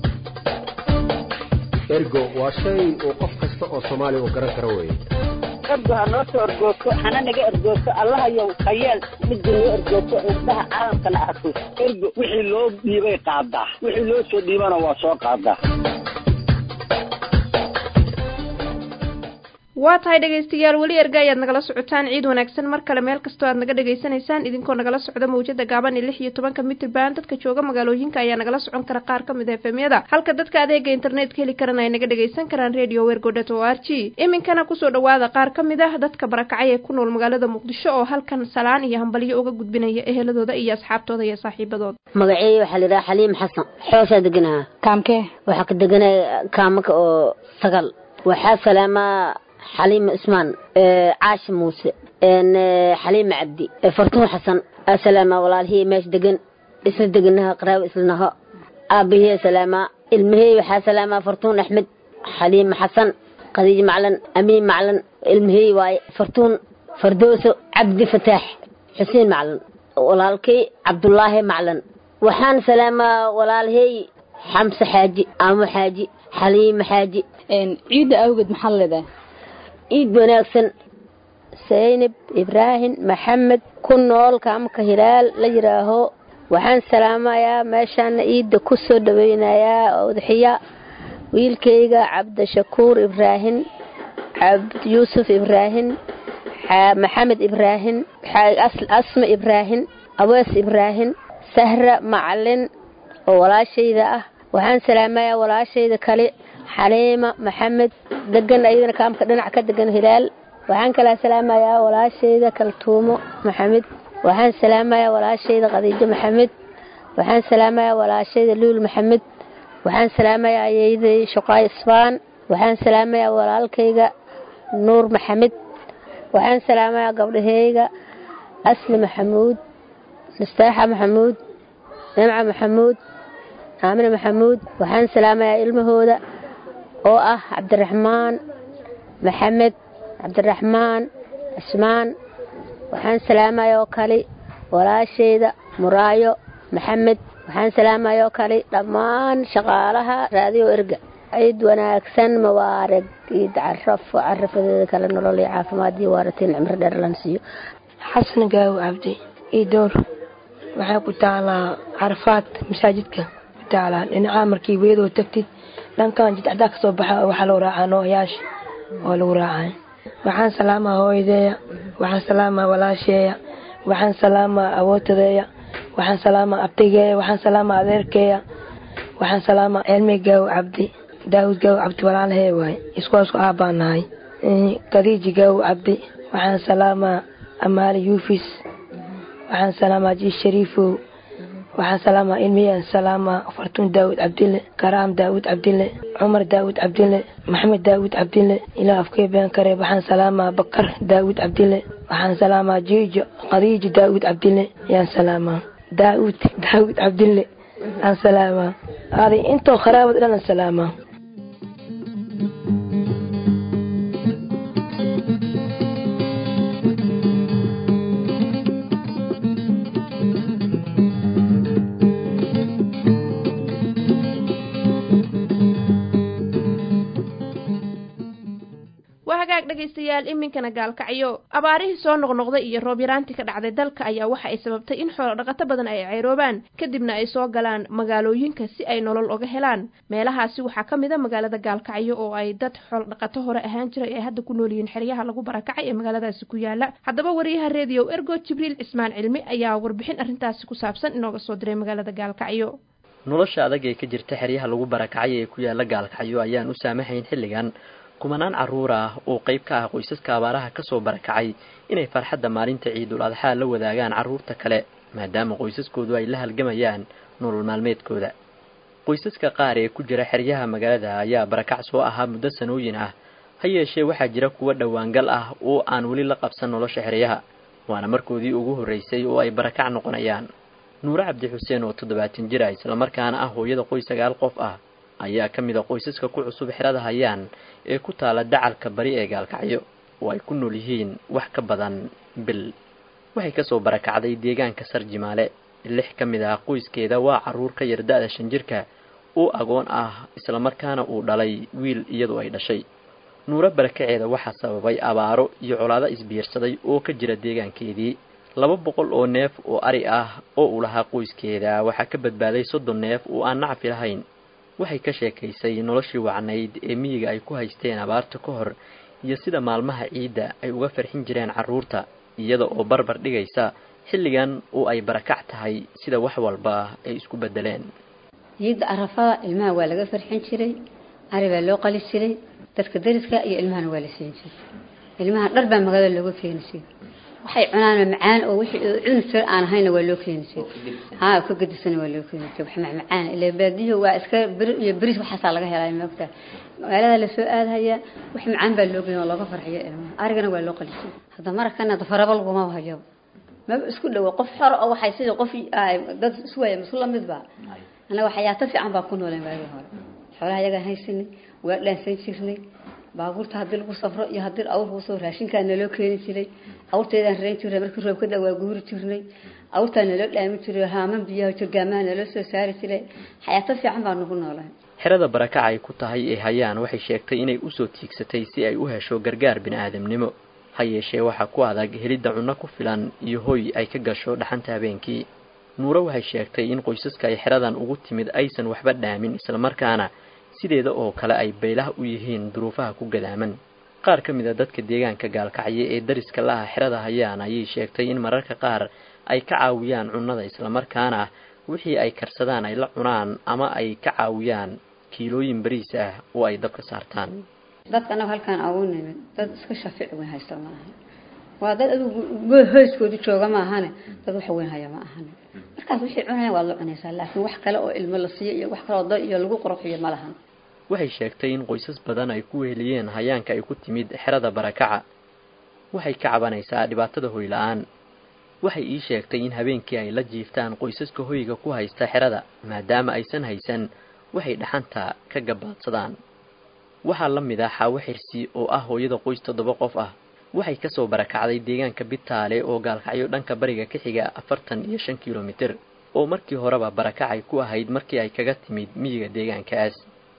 ergo waa shay uu qof kasta oo soomaaliya uu garan karo weeye ergo ha noo soo ergoogto hana naga ergoogto allahayow khayeel midda noo ergoogto indhaha caalamkana arko ergo wixii loo dhiibay qaadaa wixii loo soo dhiibana waa soo qaadaa waa tahay dhegaystayaal weli erga ayaad nagala socotaan ciid wanaagsan mar kale meel kastoo aad naga dhegaysanaysaan idinkoo nagala socda mawjada gaaban ee lix iyo tobanka mitrban dadka jooga magaalooyinka ayaa nagala socon kara qaar ka mid a efemyada halka dadka adeega internetka heli karana ay naga dhagaysan karaan radio wergodot o r g iminkana kusoo dhawaada qaar ka mid ah dadka barakacay ee ku nool magaalada muqdisho oo halkan salaan iyo hambalyo uga gudbinaya eheladooda iyo asxaabtooda iyo saaxiibadooda magaceeya waxaa layidhaha xaliim xasan xooshaa deganaha kaamkee waxaa ka deganaya kaamaka oo sagal waxaa salaamaa xaliima ismaan caashi muuse xaliima cabdi fartuun xasan asalaama walaalihii meesha degan isla deganaha qaraawo islanaho aabahii salaamaa ilmahey waxaa salaamaa fartuun axmed xaliima xasan khadiij maclan amiin maclan ilmahey waaye fartuun fardooso cabdi fataax xuseen maclan walaalkay cabdulaahi maclan waxaan salaamaa walaalihey xamse xaaji aamo xaaji xaliima xaaji ciidda awgeed maxaad leedahay ciid wanaagsan saynab ibraahim maxamed ku nool kaamka hilaal la yidhaaho waxaan salaamayaa meeshaana ciidda ku soo dhaweynayaa udxiya wiilkayga cabdishakuur ibraahim cabd yuusuf ibraahim maxamed ibraahim asma ibraahim awees ibraahim sahra macalin oo walaashayda ah waxaan salaamayaa walaashayda kale xaliima maxamed degan ayadana kaamka dhinac ka degan hilaal waxaan kalaa salaamayaa walaashayda kaltuumo maxamed waxaan salaamayaa walaashayda khadiijo maxamed waxaan salaamayaa walaashayda luul maxamed waxaan salaamayaa ayeyday shuqaay isbaan waxaan salaamayaa walaalkayga nuur maxamed waxaan salaamayaa gabdhaheyga asli maxamuud mustaaxa maxamuud nimca maxamuud aamine maxamuud waxaan salaamayaa ilmahooda oo ah cabdiraxmaan maxamed cabdiraxmaan cismaan waxaan salaamaya oo kale walaashayda muraayo maxamed waxaan salaamaya oo kale dhammaan shaqaalaha raadiyo erga ciid wanaagsan mawaarag ciid carafo carafadeeda kale nolol iyo caafimaad iyo waaratiin cimro dheer lan siiyo xasan gaawo cabdi io door waxay ku taalaa carafaad masaajidka ku taalaa dhinacaa markii weedoo tagtid dhankan jidcdaa kasoo baxa waxaa lagu raacaa nooyaasha oo lagu raacay waxaan salaamaa hooyadeeya waxaan salaamaa walaasheeya waxaan salaamaa awootadeeya waxaan salaamaa abtigeeya waxaan salaamaa adeerkeeya waxaan salaamaa cilmi gaaw cabdi daawud gaaw cabdi walaalahee waay iskuwaasku aabbaa nahay kadiiji gaaw cabdi waxaan salaamaa amaali yuufis waxaan salaamaa jiis shariifow waxaan salaamaa ilmiyaan salaamaa fartuun daawud cabdille karaam daawud cabdille cumar daawud cabdille maxamed daawud cabdille ilaa afkee been kare waxaan salaamaa bakar daawud cabdille waxaan salaamaa jiijo khadiijo daawud cabdille yaan salaamaa daawud daawud cabdille aan salaamaa aaday intoo kharaabad dhanan salaamaa waa hagaag dhegaystayaal iminkana gaalkacyo abaarihii soo noqnoqday iyo roob yaraantii ka dhacday dalka ayaa waxa ay sababtay in xoolo dhaqato badan ay ceyroobaan kadibna ay soo galaan magaalooyinka si ay nolol oga helaan meelahaasi waxaa ka mid a magaalada gaalkacyo oo ay dad xoolo dhaqato hore ahaan jiray ay hadda ku nool yihiin xeryaha lagu barakacay ee magaaladaasi ku yaala haddaba wariyaha reediyo ergo jibriil cismaan cilmi ayaa warbixin arrintaasi ku saabsan inooga soo diray magaalada gaalkacyo nolosha adag ee ka jirta xeryaha lagu barakacay ee ku yaala gaalkacyo ayaan u saamaxayn xilligan kumanaan carruur ah oo qayb ka ah qoysaska abaaraha ka soo barakacay inay farxadda maalinta ciidul adxaa la wadaagaan carruurta kale maadaama qoysaskoodu ay la halgamayaan nolol maalmeedkooda qoysaska qaar ee ku jira xeryaha magaalada ayaa barakac soo ahaa muddo sanooyin ah ha yeeshee waxaa jira kuwo dhowaangal ah oo aan weli la qabsan nolosha xeryaha waana markoodii ugu horraysay oo ay barakac noqonayaan nuure cabdi xuseen oo toddobaatan jir ah islamarkaana ah hooyada qoys sagaal qof ah ayaa ka mid a qoysaska ku cusub xerada hayaan ee ku taala dacalka bari ee gaalkacyo oo ay ku nool yihiin wax ka badan bil waxay kasoo barakacday deegaanka sarjimaale lix ka mid ah qoyskeeda waa carruur ka yar da-da shan jirka oo agoon ah islamarkaana uu dhalay wiil iyadoo ay dhashay nuuro barakaceeda waxaa sababay abaaro iyo colaado isbiirsaday oo ka jira deegaankeedii laba boqol oo neef oo ari ah oo uu lahaa qoyskeeda waxaa ka badbaaday soddon neef oo aan nacfi lahayn waxay ka sheekaysay noloshii wacnayd ee miyiga ay ku haysteen abaarta ka hor iyo sida maalmaha ciidda ay uga farxin jireen carruurta iyada oo barbar dhigaysa xilligan oo ay barakac tahay sida wax walba ay isku beddeleen ciidda arafada ilmaha waa laga farxin jiray ari baa loo qali jiray dadka dariska iyo ilmahana waa la siin jiray ilmaha dhar baa magaalada looga keeni jiray waxay cunaan macaan oo wixii cuni jir aan ahayna waa loo keeni jiray haa ka gadisana waa loo keeni jiray wax macmacaan ilaa baadiyo waa iska bir iyo bariis waxaasaa laga helaa moogta magaalada lasoo aadhaya wax macaan baa loo geyn oo looga farxiyo ilmaha arigana waa loo qali jiray hadda markana dafaraba laguma hayo maba isku dhowo qof xor oo waxay sidii qof dad isu waaya masu lamid ba annaga xayaato fiican baa ku nooleen waagii hore xoolaha yagaan haysanay waa dhaansan jirnay baabuurta haddii lagu safro iyo haddii awrku soo raashinkaa naloo keeni jiray awrteedaan reen jirnay markii roobka da waa guuri jirnay awrtaa naloo dhaami jiray haaman biyaha jirgaamaha naloo soo saari jiray xayaato fiican baa nagu noolahay xerada barakac ay ku tahay ee hayaan waxay sheegtay inay usoo tiigsatay si ay u hesho gargaar bini-aadamnimo ha yeeshee waxaa ku adag helidda cunno ku filan iyo hoy ay ka gasho dhaxanta habeenkii nuuro waxay sheegtay in qoysaska ay xeradan ugu timid aysan waxba dhaamin islamarkaana sideeda oo kale ay baylaha u yihiin duruufaha ku gadaaman qaar ka mid a dadka deegaanka gaalkacyo ee dariska la ah xerada hayaan ayay sheegtay in mararka qaar ay ka caawiyaan cunnada islamarkaana wixii ay karsadaan ay la cunaan ama ay ka caawiyaan kiilooyin bariis ah oo ay dabka saartaan dadka annaga halkaan ugu nimid dad iska shafiic weyn haysta ma ahan waa dad adigu hoyskooda jooga ma ahane dad wax weyn haya ma ahane markaas wixii cunaya waad la cunaysaa laakiin wax kale oo ilmo la siiyo iyo wax kale oo da iyo lagu qurxiyo ma lahan waxay sheegtay in qoysas badan ay ku weheliyeen hayaanka ay ku timid xerada barakaca waxay ka cabanaysaa dhibaatada hoy la-aan waxay ii sheegtay in habeenkii ay la jiiftaan qoysaska hoyga ku haysta xerada maadaama aysan haysan waxay dhaxanta ka gabaadsadaan waxaa la mid ah xaawo xirsi oo ah hooyada qoys toddoba qof ah waxay kasoo barakacday deegaanka bitaale oo gaalkacyo dhanka bariga ka xiga afartan iyo shan kilomitir oo markii horeba barakacay ku ahayd markii ay kaga timid miyiga deegaankaas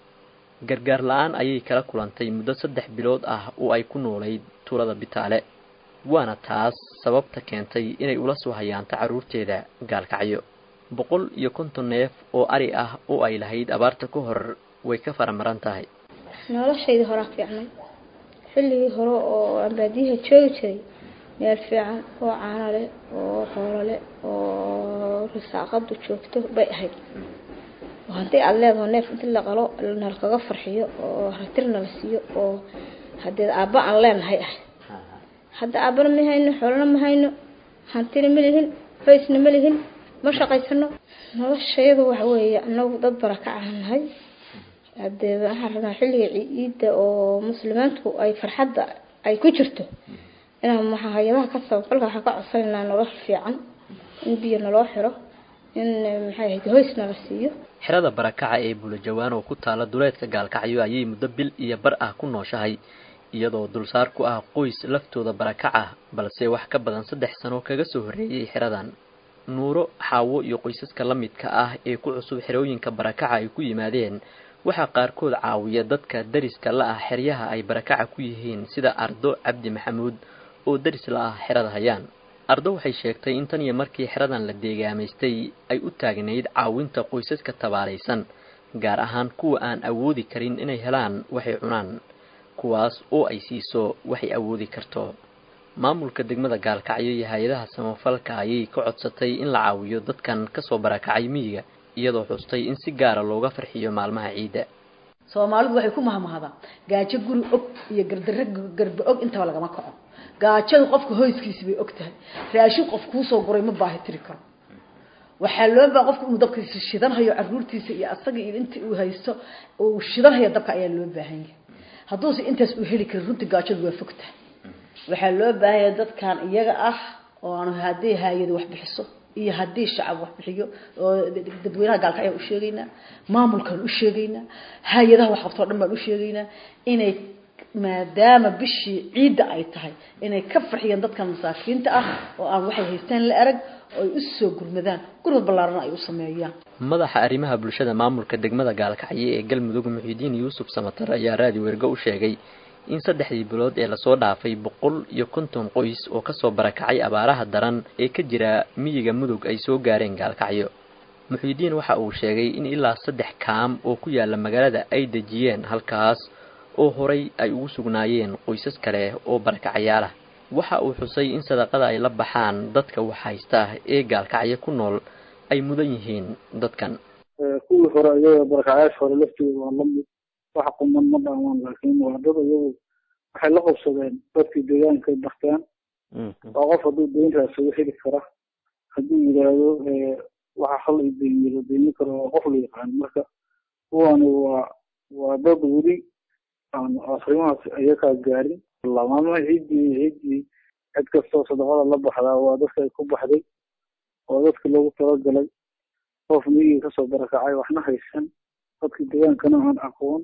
gargaar la-aan ayay kala kulantay muddo saddex bilood ah oo ay ku noolayd tuulada bitaale waana taas sababta keentay inay ula soo hayaanto carruurteeda gaalkacyo boqol iyo konton neef oo ari ah oo ay lahayd abaarta ka hor way ka faramaran tahay noloshaydii horaa fiicnay xilligii hore oo aan baadiyaha joogi jiray meel fiican oo caano leh oo xoolo leh oo risaaqadu joogto bay ahayd oo haddii aada leedaho neef intii la qalo nalkaga farxiyo oo ratirna la siiyo oo haddee aabba aan leenahay ah hadda aabbana ma hayno xoolona ma hayno hantina ma lihin faysna ma lihin ma shaqaysano noloshayadu waxa weeye anagu dad barakacaha nahay hadee waxaan rabnaa xilliga ciidda oo muslimiintu ay farxadda ay ku jirto inaan maxaa hay-adaha ka sabaqalka waxaan ka codsanaynaa nolol fiican in biyo naloo xiro in maxay ahayd hoys nala siiyo xerada barakaca ee bulajawaan oo ku taala duleedka gaalkacyo ayay muddo bil iyo bar ah ku nooshahay iyadoo dulsaar ku ah qoys laftooda barakac ah balse wax ka badan saddex sano kaga soo horreeyey xeradan nuuro xaawo iyo qoysaska la midka ah ee ku cusub xerooyinka barakaca ay ku yimaadeen waxaa qaarkood caawiya dadka dariska la ah xeryaha ay barakaca ku yihiin sida ardo cabdi maxamuud oo daris la ah xerada hayaan ardo waxay sheegtay in tan iyo markii xeradan la deegaamaystay ay u taagnayd caawinta qoysaska tabaalaysan gaar ahaan kuwa aan awoodi karin inay helaan waxay cunaan kuwaas oo ay siiso waxay awoodi karto maamulka degmada gaalkacyo iyo hay-adaha samafalka ayay ka codsatay in la caawiyo dadkan kasoo barakacay miyiga iyadoo xustay in si gaara looga farxiyo maalmaha ciidda soomaalidu waxay ku mahmahdaa gaajo guri og iyo gardarre garba og intaba lagama kaco gaajadu qofka hoyskiisi bay og tahay raashin qof kuusoo guray ma baahi tiri karo waxaa loo baa qofka inuu dabkiisa shidanhayo caruurtiisa iyo asaga iyo intii uu haysto uu shidanhayo dabka ayaa loo baahan yahay hadduuse intaas uu heli karin runtii gaajadu waa fog tahay waxaa loo baahanya dadkan iyaga ah oo aan haddii haayadu wax bixiso iyo haddii shacab wax bixiyo oo dadweynaha gaalkacyo u sheegaynaa maamulkan u sheegaynaa hay-adaha wax qabtoo dhan baan u sheegaynaa inay maadaama bishii ciidda ay tahay inay ka farxiyaan dadkan masaakiinta ah oo aan waxay haystaan la arag oo ay u soo gurmadaan gurmad ballaarana ay u sameeyaan madaxa arrimaha bulshada maamulka degmada gaalkacyo ee galmudug muxiidiin yuusuf samatar ayaa raadi wergo u sheegay in saddexdii bilood ee lasoo dhaafay boqol iyo konton qoys oo kasoo barakacay abaaraha daran ee ka jira miyiga mudug ay soo gaareen gaalkacyo muxiidiin waxa uu sheegay in ilaa saddex kaam oo ku yaala magaalada ay dejiyeen halkaas oo horay ay ugu sugnaayeen qoysas kale oo barakacayaal ah waxa uu xusay in sadaqada ay la baxaan dadka wax haysta ee gaalkacyo ku nool ay mudan yihiin dadkan kuwii hore iyaga barakacayaasha hore laftooda waa lamid wax quman ma dhaamaan laakiin waa dad iyagu waxay la qabsadeen dadkii deegaanka bartaan waa qof hadduu deyn raasado heli kara hadduu yidhaahdo waxa hal i deymiyo la deymi karo waa qof la yaqaan marka kuwani waa waa dad weli aan afrimahaas iyakaa gaarin maalmaha ciiddii ciiddii cid kastoo sadaqada la baxdaa waa dadka ay ku baxday waa dadka loogu talagalay qof miyiga kasoo barakacay waxna haysan dadka deegaankana aan aqoon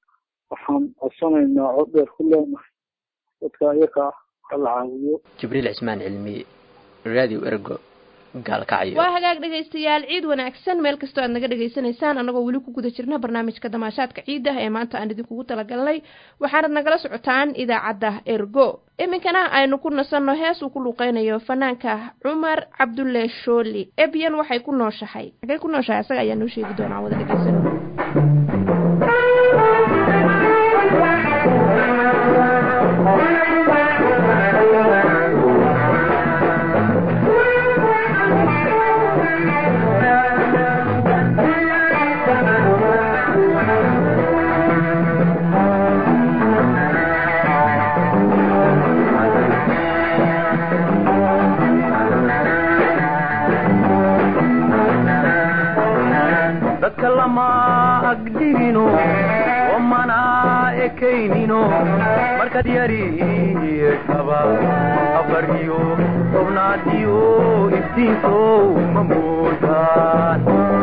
waxaan codsanaynaa cod dheer ku leenahay dadka iyaka ah hala caawiyo jibriil cismaan cilmi radio ergo gaalkacyo waa hagaag dhegaystayaal ciid wanaagsan meel kastoo aad naga dhegaysanaysaan annagoo weli ku guda jirna barnaamijka damaashaadka ciidda ee maanta aan idinkugu talagalnay waxaanad nagala socotaan idaacadda ergo iminkana aynu ku nasanno hees uu ku luuqeynayo fanaanka cumar cabdulle shooli ebyan waxay ku nooshahay xagay ku nooshahay asaga ayaa noo sheegi doonaa wada dhegaysano dadka lama agdhigino wamana ekaynino markaad yariyeeshaba afar iyo tobnaad iyo iftiinkow ma moodaan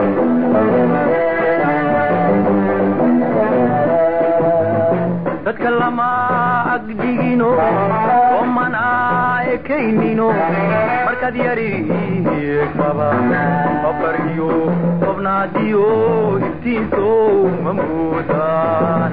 dadka lama agdhigino wamana ekaynino markaad yariyeeshaba afar iyo tobnaad iyo iftiinkow ma moodaan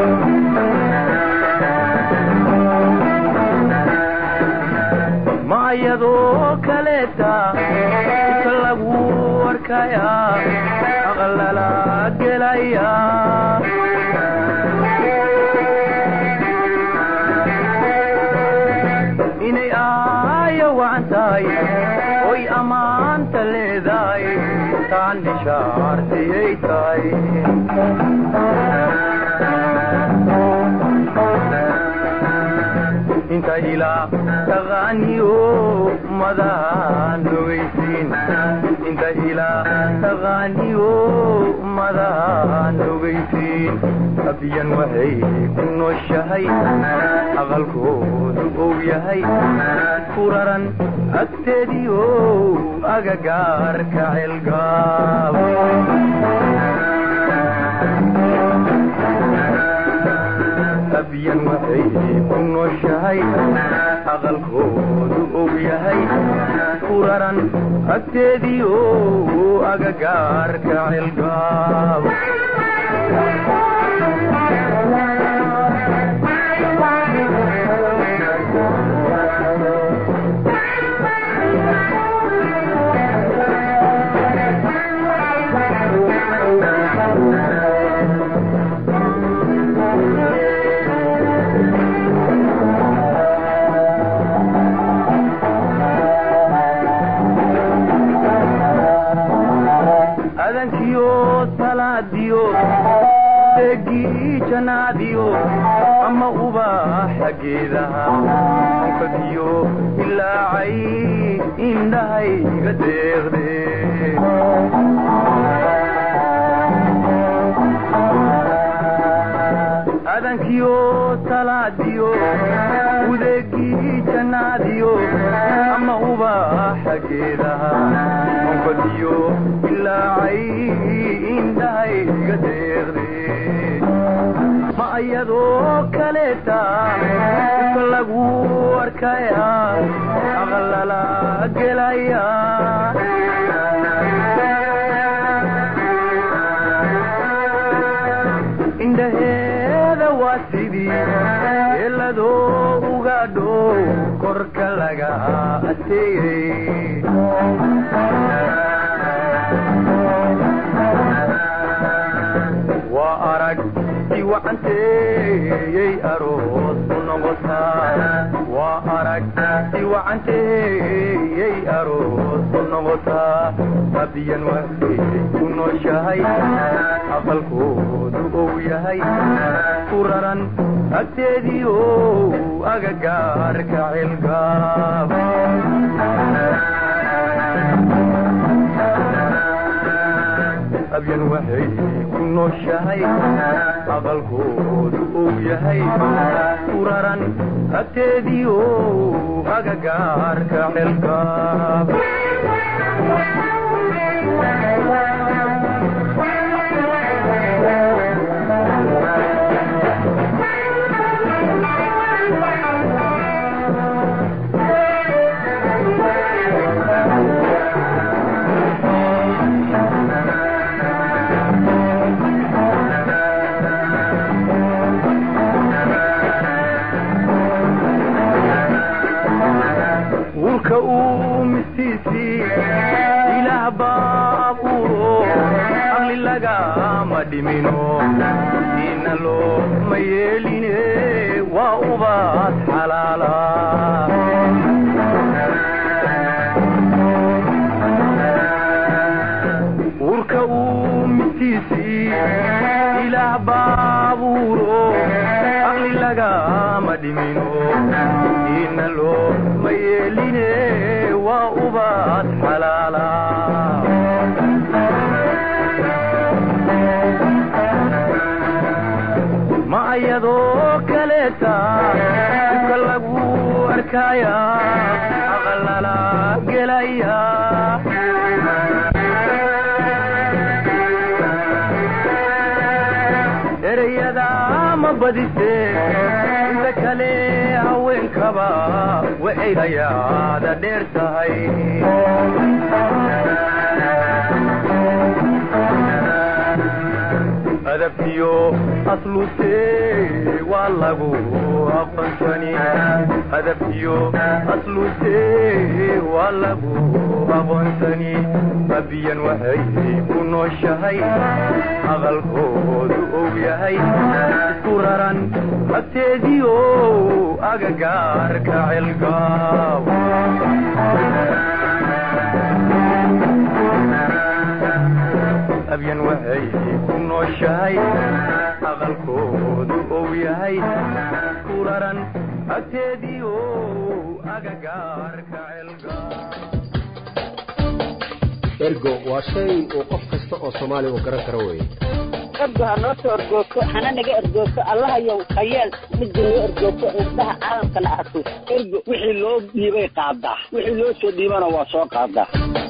ma ayadoo kaleeta inta lagu arkaya aqlala gelaya inay aaya wacan tahay oy ammaanta leedahay taan nishaartiyay tahay inta ilaa taqaaniyo madahan ogeysiin inta ilaa taqaaniyo madahan ogeysiin abiyan waxay ku nooshahay aqalkoodu ou yahay furaran agteediyo agagaarka celgaab abyan waxay ku nooshahay aqalkoodu og yahay furaran agteediyo agagaarka celgaab adankiyo salaadiyo deegii janaadiyo ama ubaaxa geedaha onkadiyo ilaacay indhahayga deeqde adankiyo salaadiyo udeegii janaadiyo ama ubaaxa geedaha onkadiyo ilaacay indhahayga deeqde ma ayadoo kaleeta iska lagu arkaya aqalala gelaya indhaheeda waa sidii eeladoo uga dhow korka laga ateeyey waa arag si wacanteeyey aroos ku noqotaa waa arag si wacanteeyey aroos ku noqotaa abiyan waxay ku nooshahay aqalkoodu ou yahay ku raran agteediio agagaarka celgaab abyan waxay ku nooshahay aqalkoodu ou yahay ku raran agteediio agagaarka celgaab wurka uu mistiisii ilaah baa abuuro aqli lagama dhimino diina looma yeeline waa ubaad xalaala wurka uu mistiisii ilaah baa abuuro aqli lagama dhimino diina looma yeeline waa ubaad xalaala ma ayadoo kaleeta iska lagu arkaya aqalala gelaya ereyada ma badise inta kale haweenkaba waxay hayaada dheer tahay adabkiyo asluse waa lagu aqoonsani adabkiyo asluse waa lagu aqoonsani abiyan waxay ku nooshahay aqalkoodu ou yahay isku raran agteediio agagaarka celgaaw abyan waxay ku nooshahay aqalkoodu ou yahay ku raran agteediio agagaarka celgaal ergo waa shay uu qof kasta oo soomaali uu garan karo weeye ergo ha noo soo ergoogto hana naga ergoogto allahayow hayeel midda noo ergoogto indhaha caalamkana arko ergo wixii loo dhiibay qaadaa wixii loo soo dhiibana waa soo qaadaa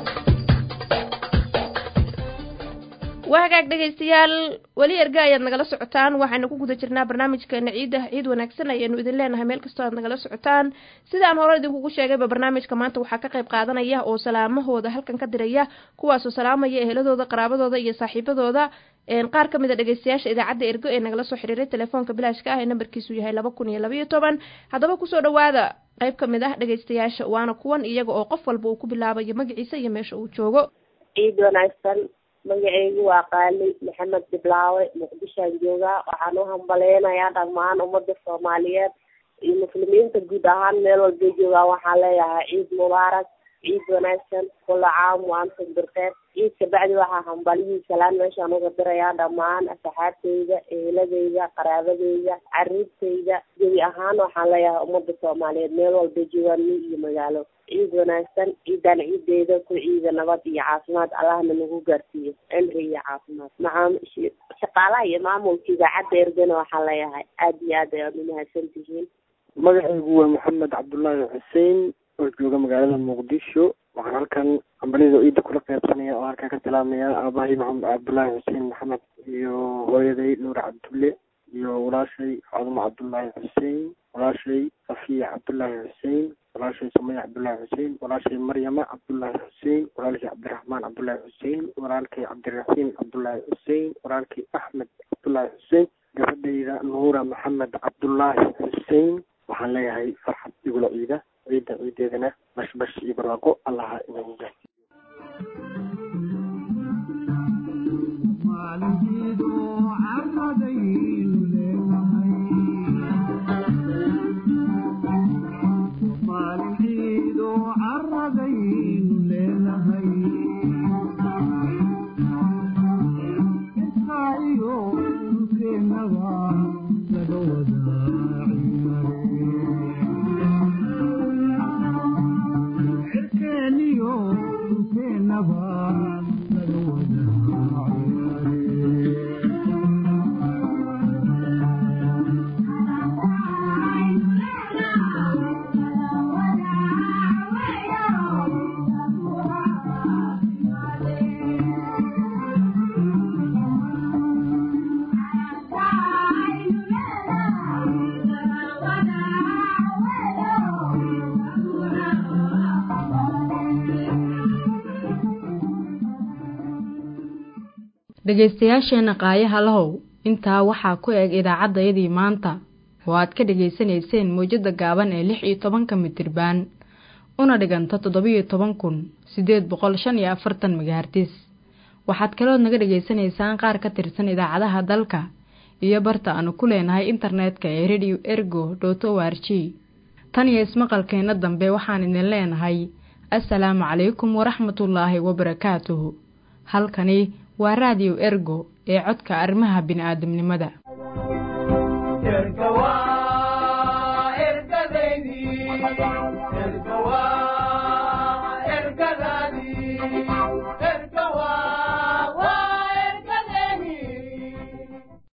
waa hagaag dhegaystayaal weli erga ayaad nagala socotaan waxaynu ku guda jirnaa barnaamijkeena ciidda ciid wanaagsan ayaynu idin leenahay meel kastoo aad nagala socotaan sidaan hore idinkugu sheegayba barnaamijka maanta waxaa ka qayb qaadanaya oo salaamahooda halkan ka diraya kuwaasoo salaamaya eheladooda qaraabadooda iyo saaxiibadooda qaar ka mid a dhegaystayaasha idaacadda ergo ee nagala soo xiriiray telefoonka bilaashka ah ee nambarkiisu yahay laba kun iyo labaiyo toban haddaba kusoo dhawaada qayb ka mid ah dhegaystayaasha waana kuwan iyaga oo qof walba uu ku bilaabayo magaciisa iyo meesha uu joogo ciid wanaagsan magaceygu waa qaali maxamed diblaawe muqdishoan joogaa waxaan u hambaleynayaa dhammaan ummadda soomaaliyeed iyo muslimiinta guud ahaan meel walbay joogaan waxaan leeyahay ciid mubaarak ciid wanaagsan kula caam waantum birkeed ciid kabacdi waxaa hambalihii salaan meeshaan uga dirayaa dhammaan asxaabteyda eheladeyda qaraabadeyda caruurteyda gebi ahaan waxaan leeyahay ummadda soomaaliyeed meel walbay joogaan mi iyo magaalo ciid wanaagsan ciidan ciideeda ku ciida nabad iyo caafimaad allahna nagu gaarsiiyo cimri iyo caafimaad macaam shaqaalaha iyo maamulka idaacadda ergana waxaan leeyahay aada iyo aad ayaad umahadsan tihiin magacaygu waa maxamed cabdullaahi xuseen oo jooga magaalada muqdisho waxaan halkan ambalida ciidda kula qeybsanaya oo halkan ka salaamaya aabahay maxamed cabdullaahi xuseen maxamed iyo hooyaday nuur cabdulle iyo walaashay cadumo cabdullaahi xuseen walaashay safiya cabdullaahi xuseen walaashay sumaya cabdullaahi xuseen walaashay maryama cabdullaahi xuseen walaalkay cabdiraxmaan cabdullaahi xuseen walaalkay cabdiraxiim cabdullaahi xuseen walaalkay axmed cabdullaahi xuseen gabadhayda nuura maxamed cabdullaahi xuseen waxaan leeyahay farxad igula ciida ciidda ciideedana bashbash iyo barwaaqo allaha inagu gaarsiiyo dhegaystayaasheenna qaayaha lahow intaa waxaa ku eg idaacaddayadii maanta oo aad ka dhegaysanayseen mawjadda gaaban ee lix iyo tobanka mitirbaan una dhiganta toddobiyo toban kun siddeed boqol shan iyo afartan megahartis waxaad kalood naga dhegaysanaysaan qaar ka tirsan idaacadaha dalka iyo barta aanu ku leenahay internetka ee radio ergo dot o r g tan iyo ismaqalkeenna dambe waxaan idin leenahay assalaamu calaykum waraxmatullaahi wabarakaatuhu halkani waa raadiyo ergo ee codka arrimaha bini'aadamnimada erga waa ergadaydii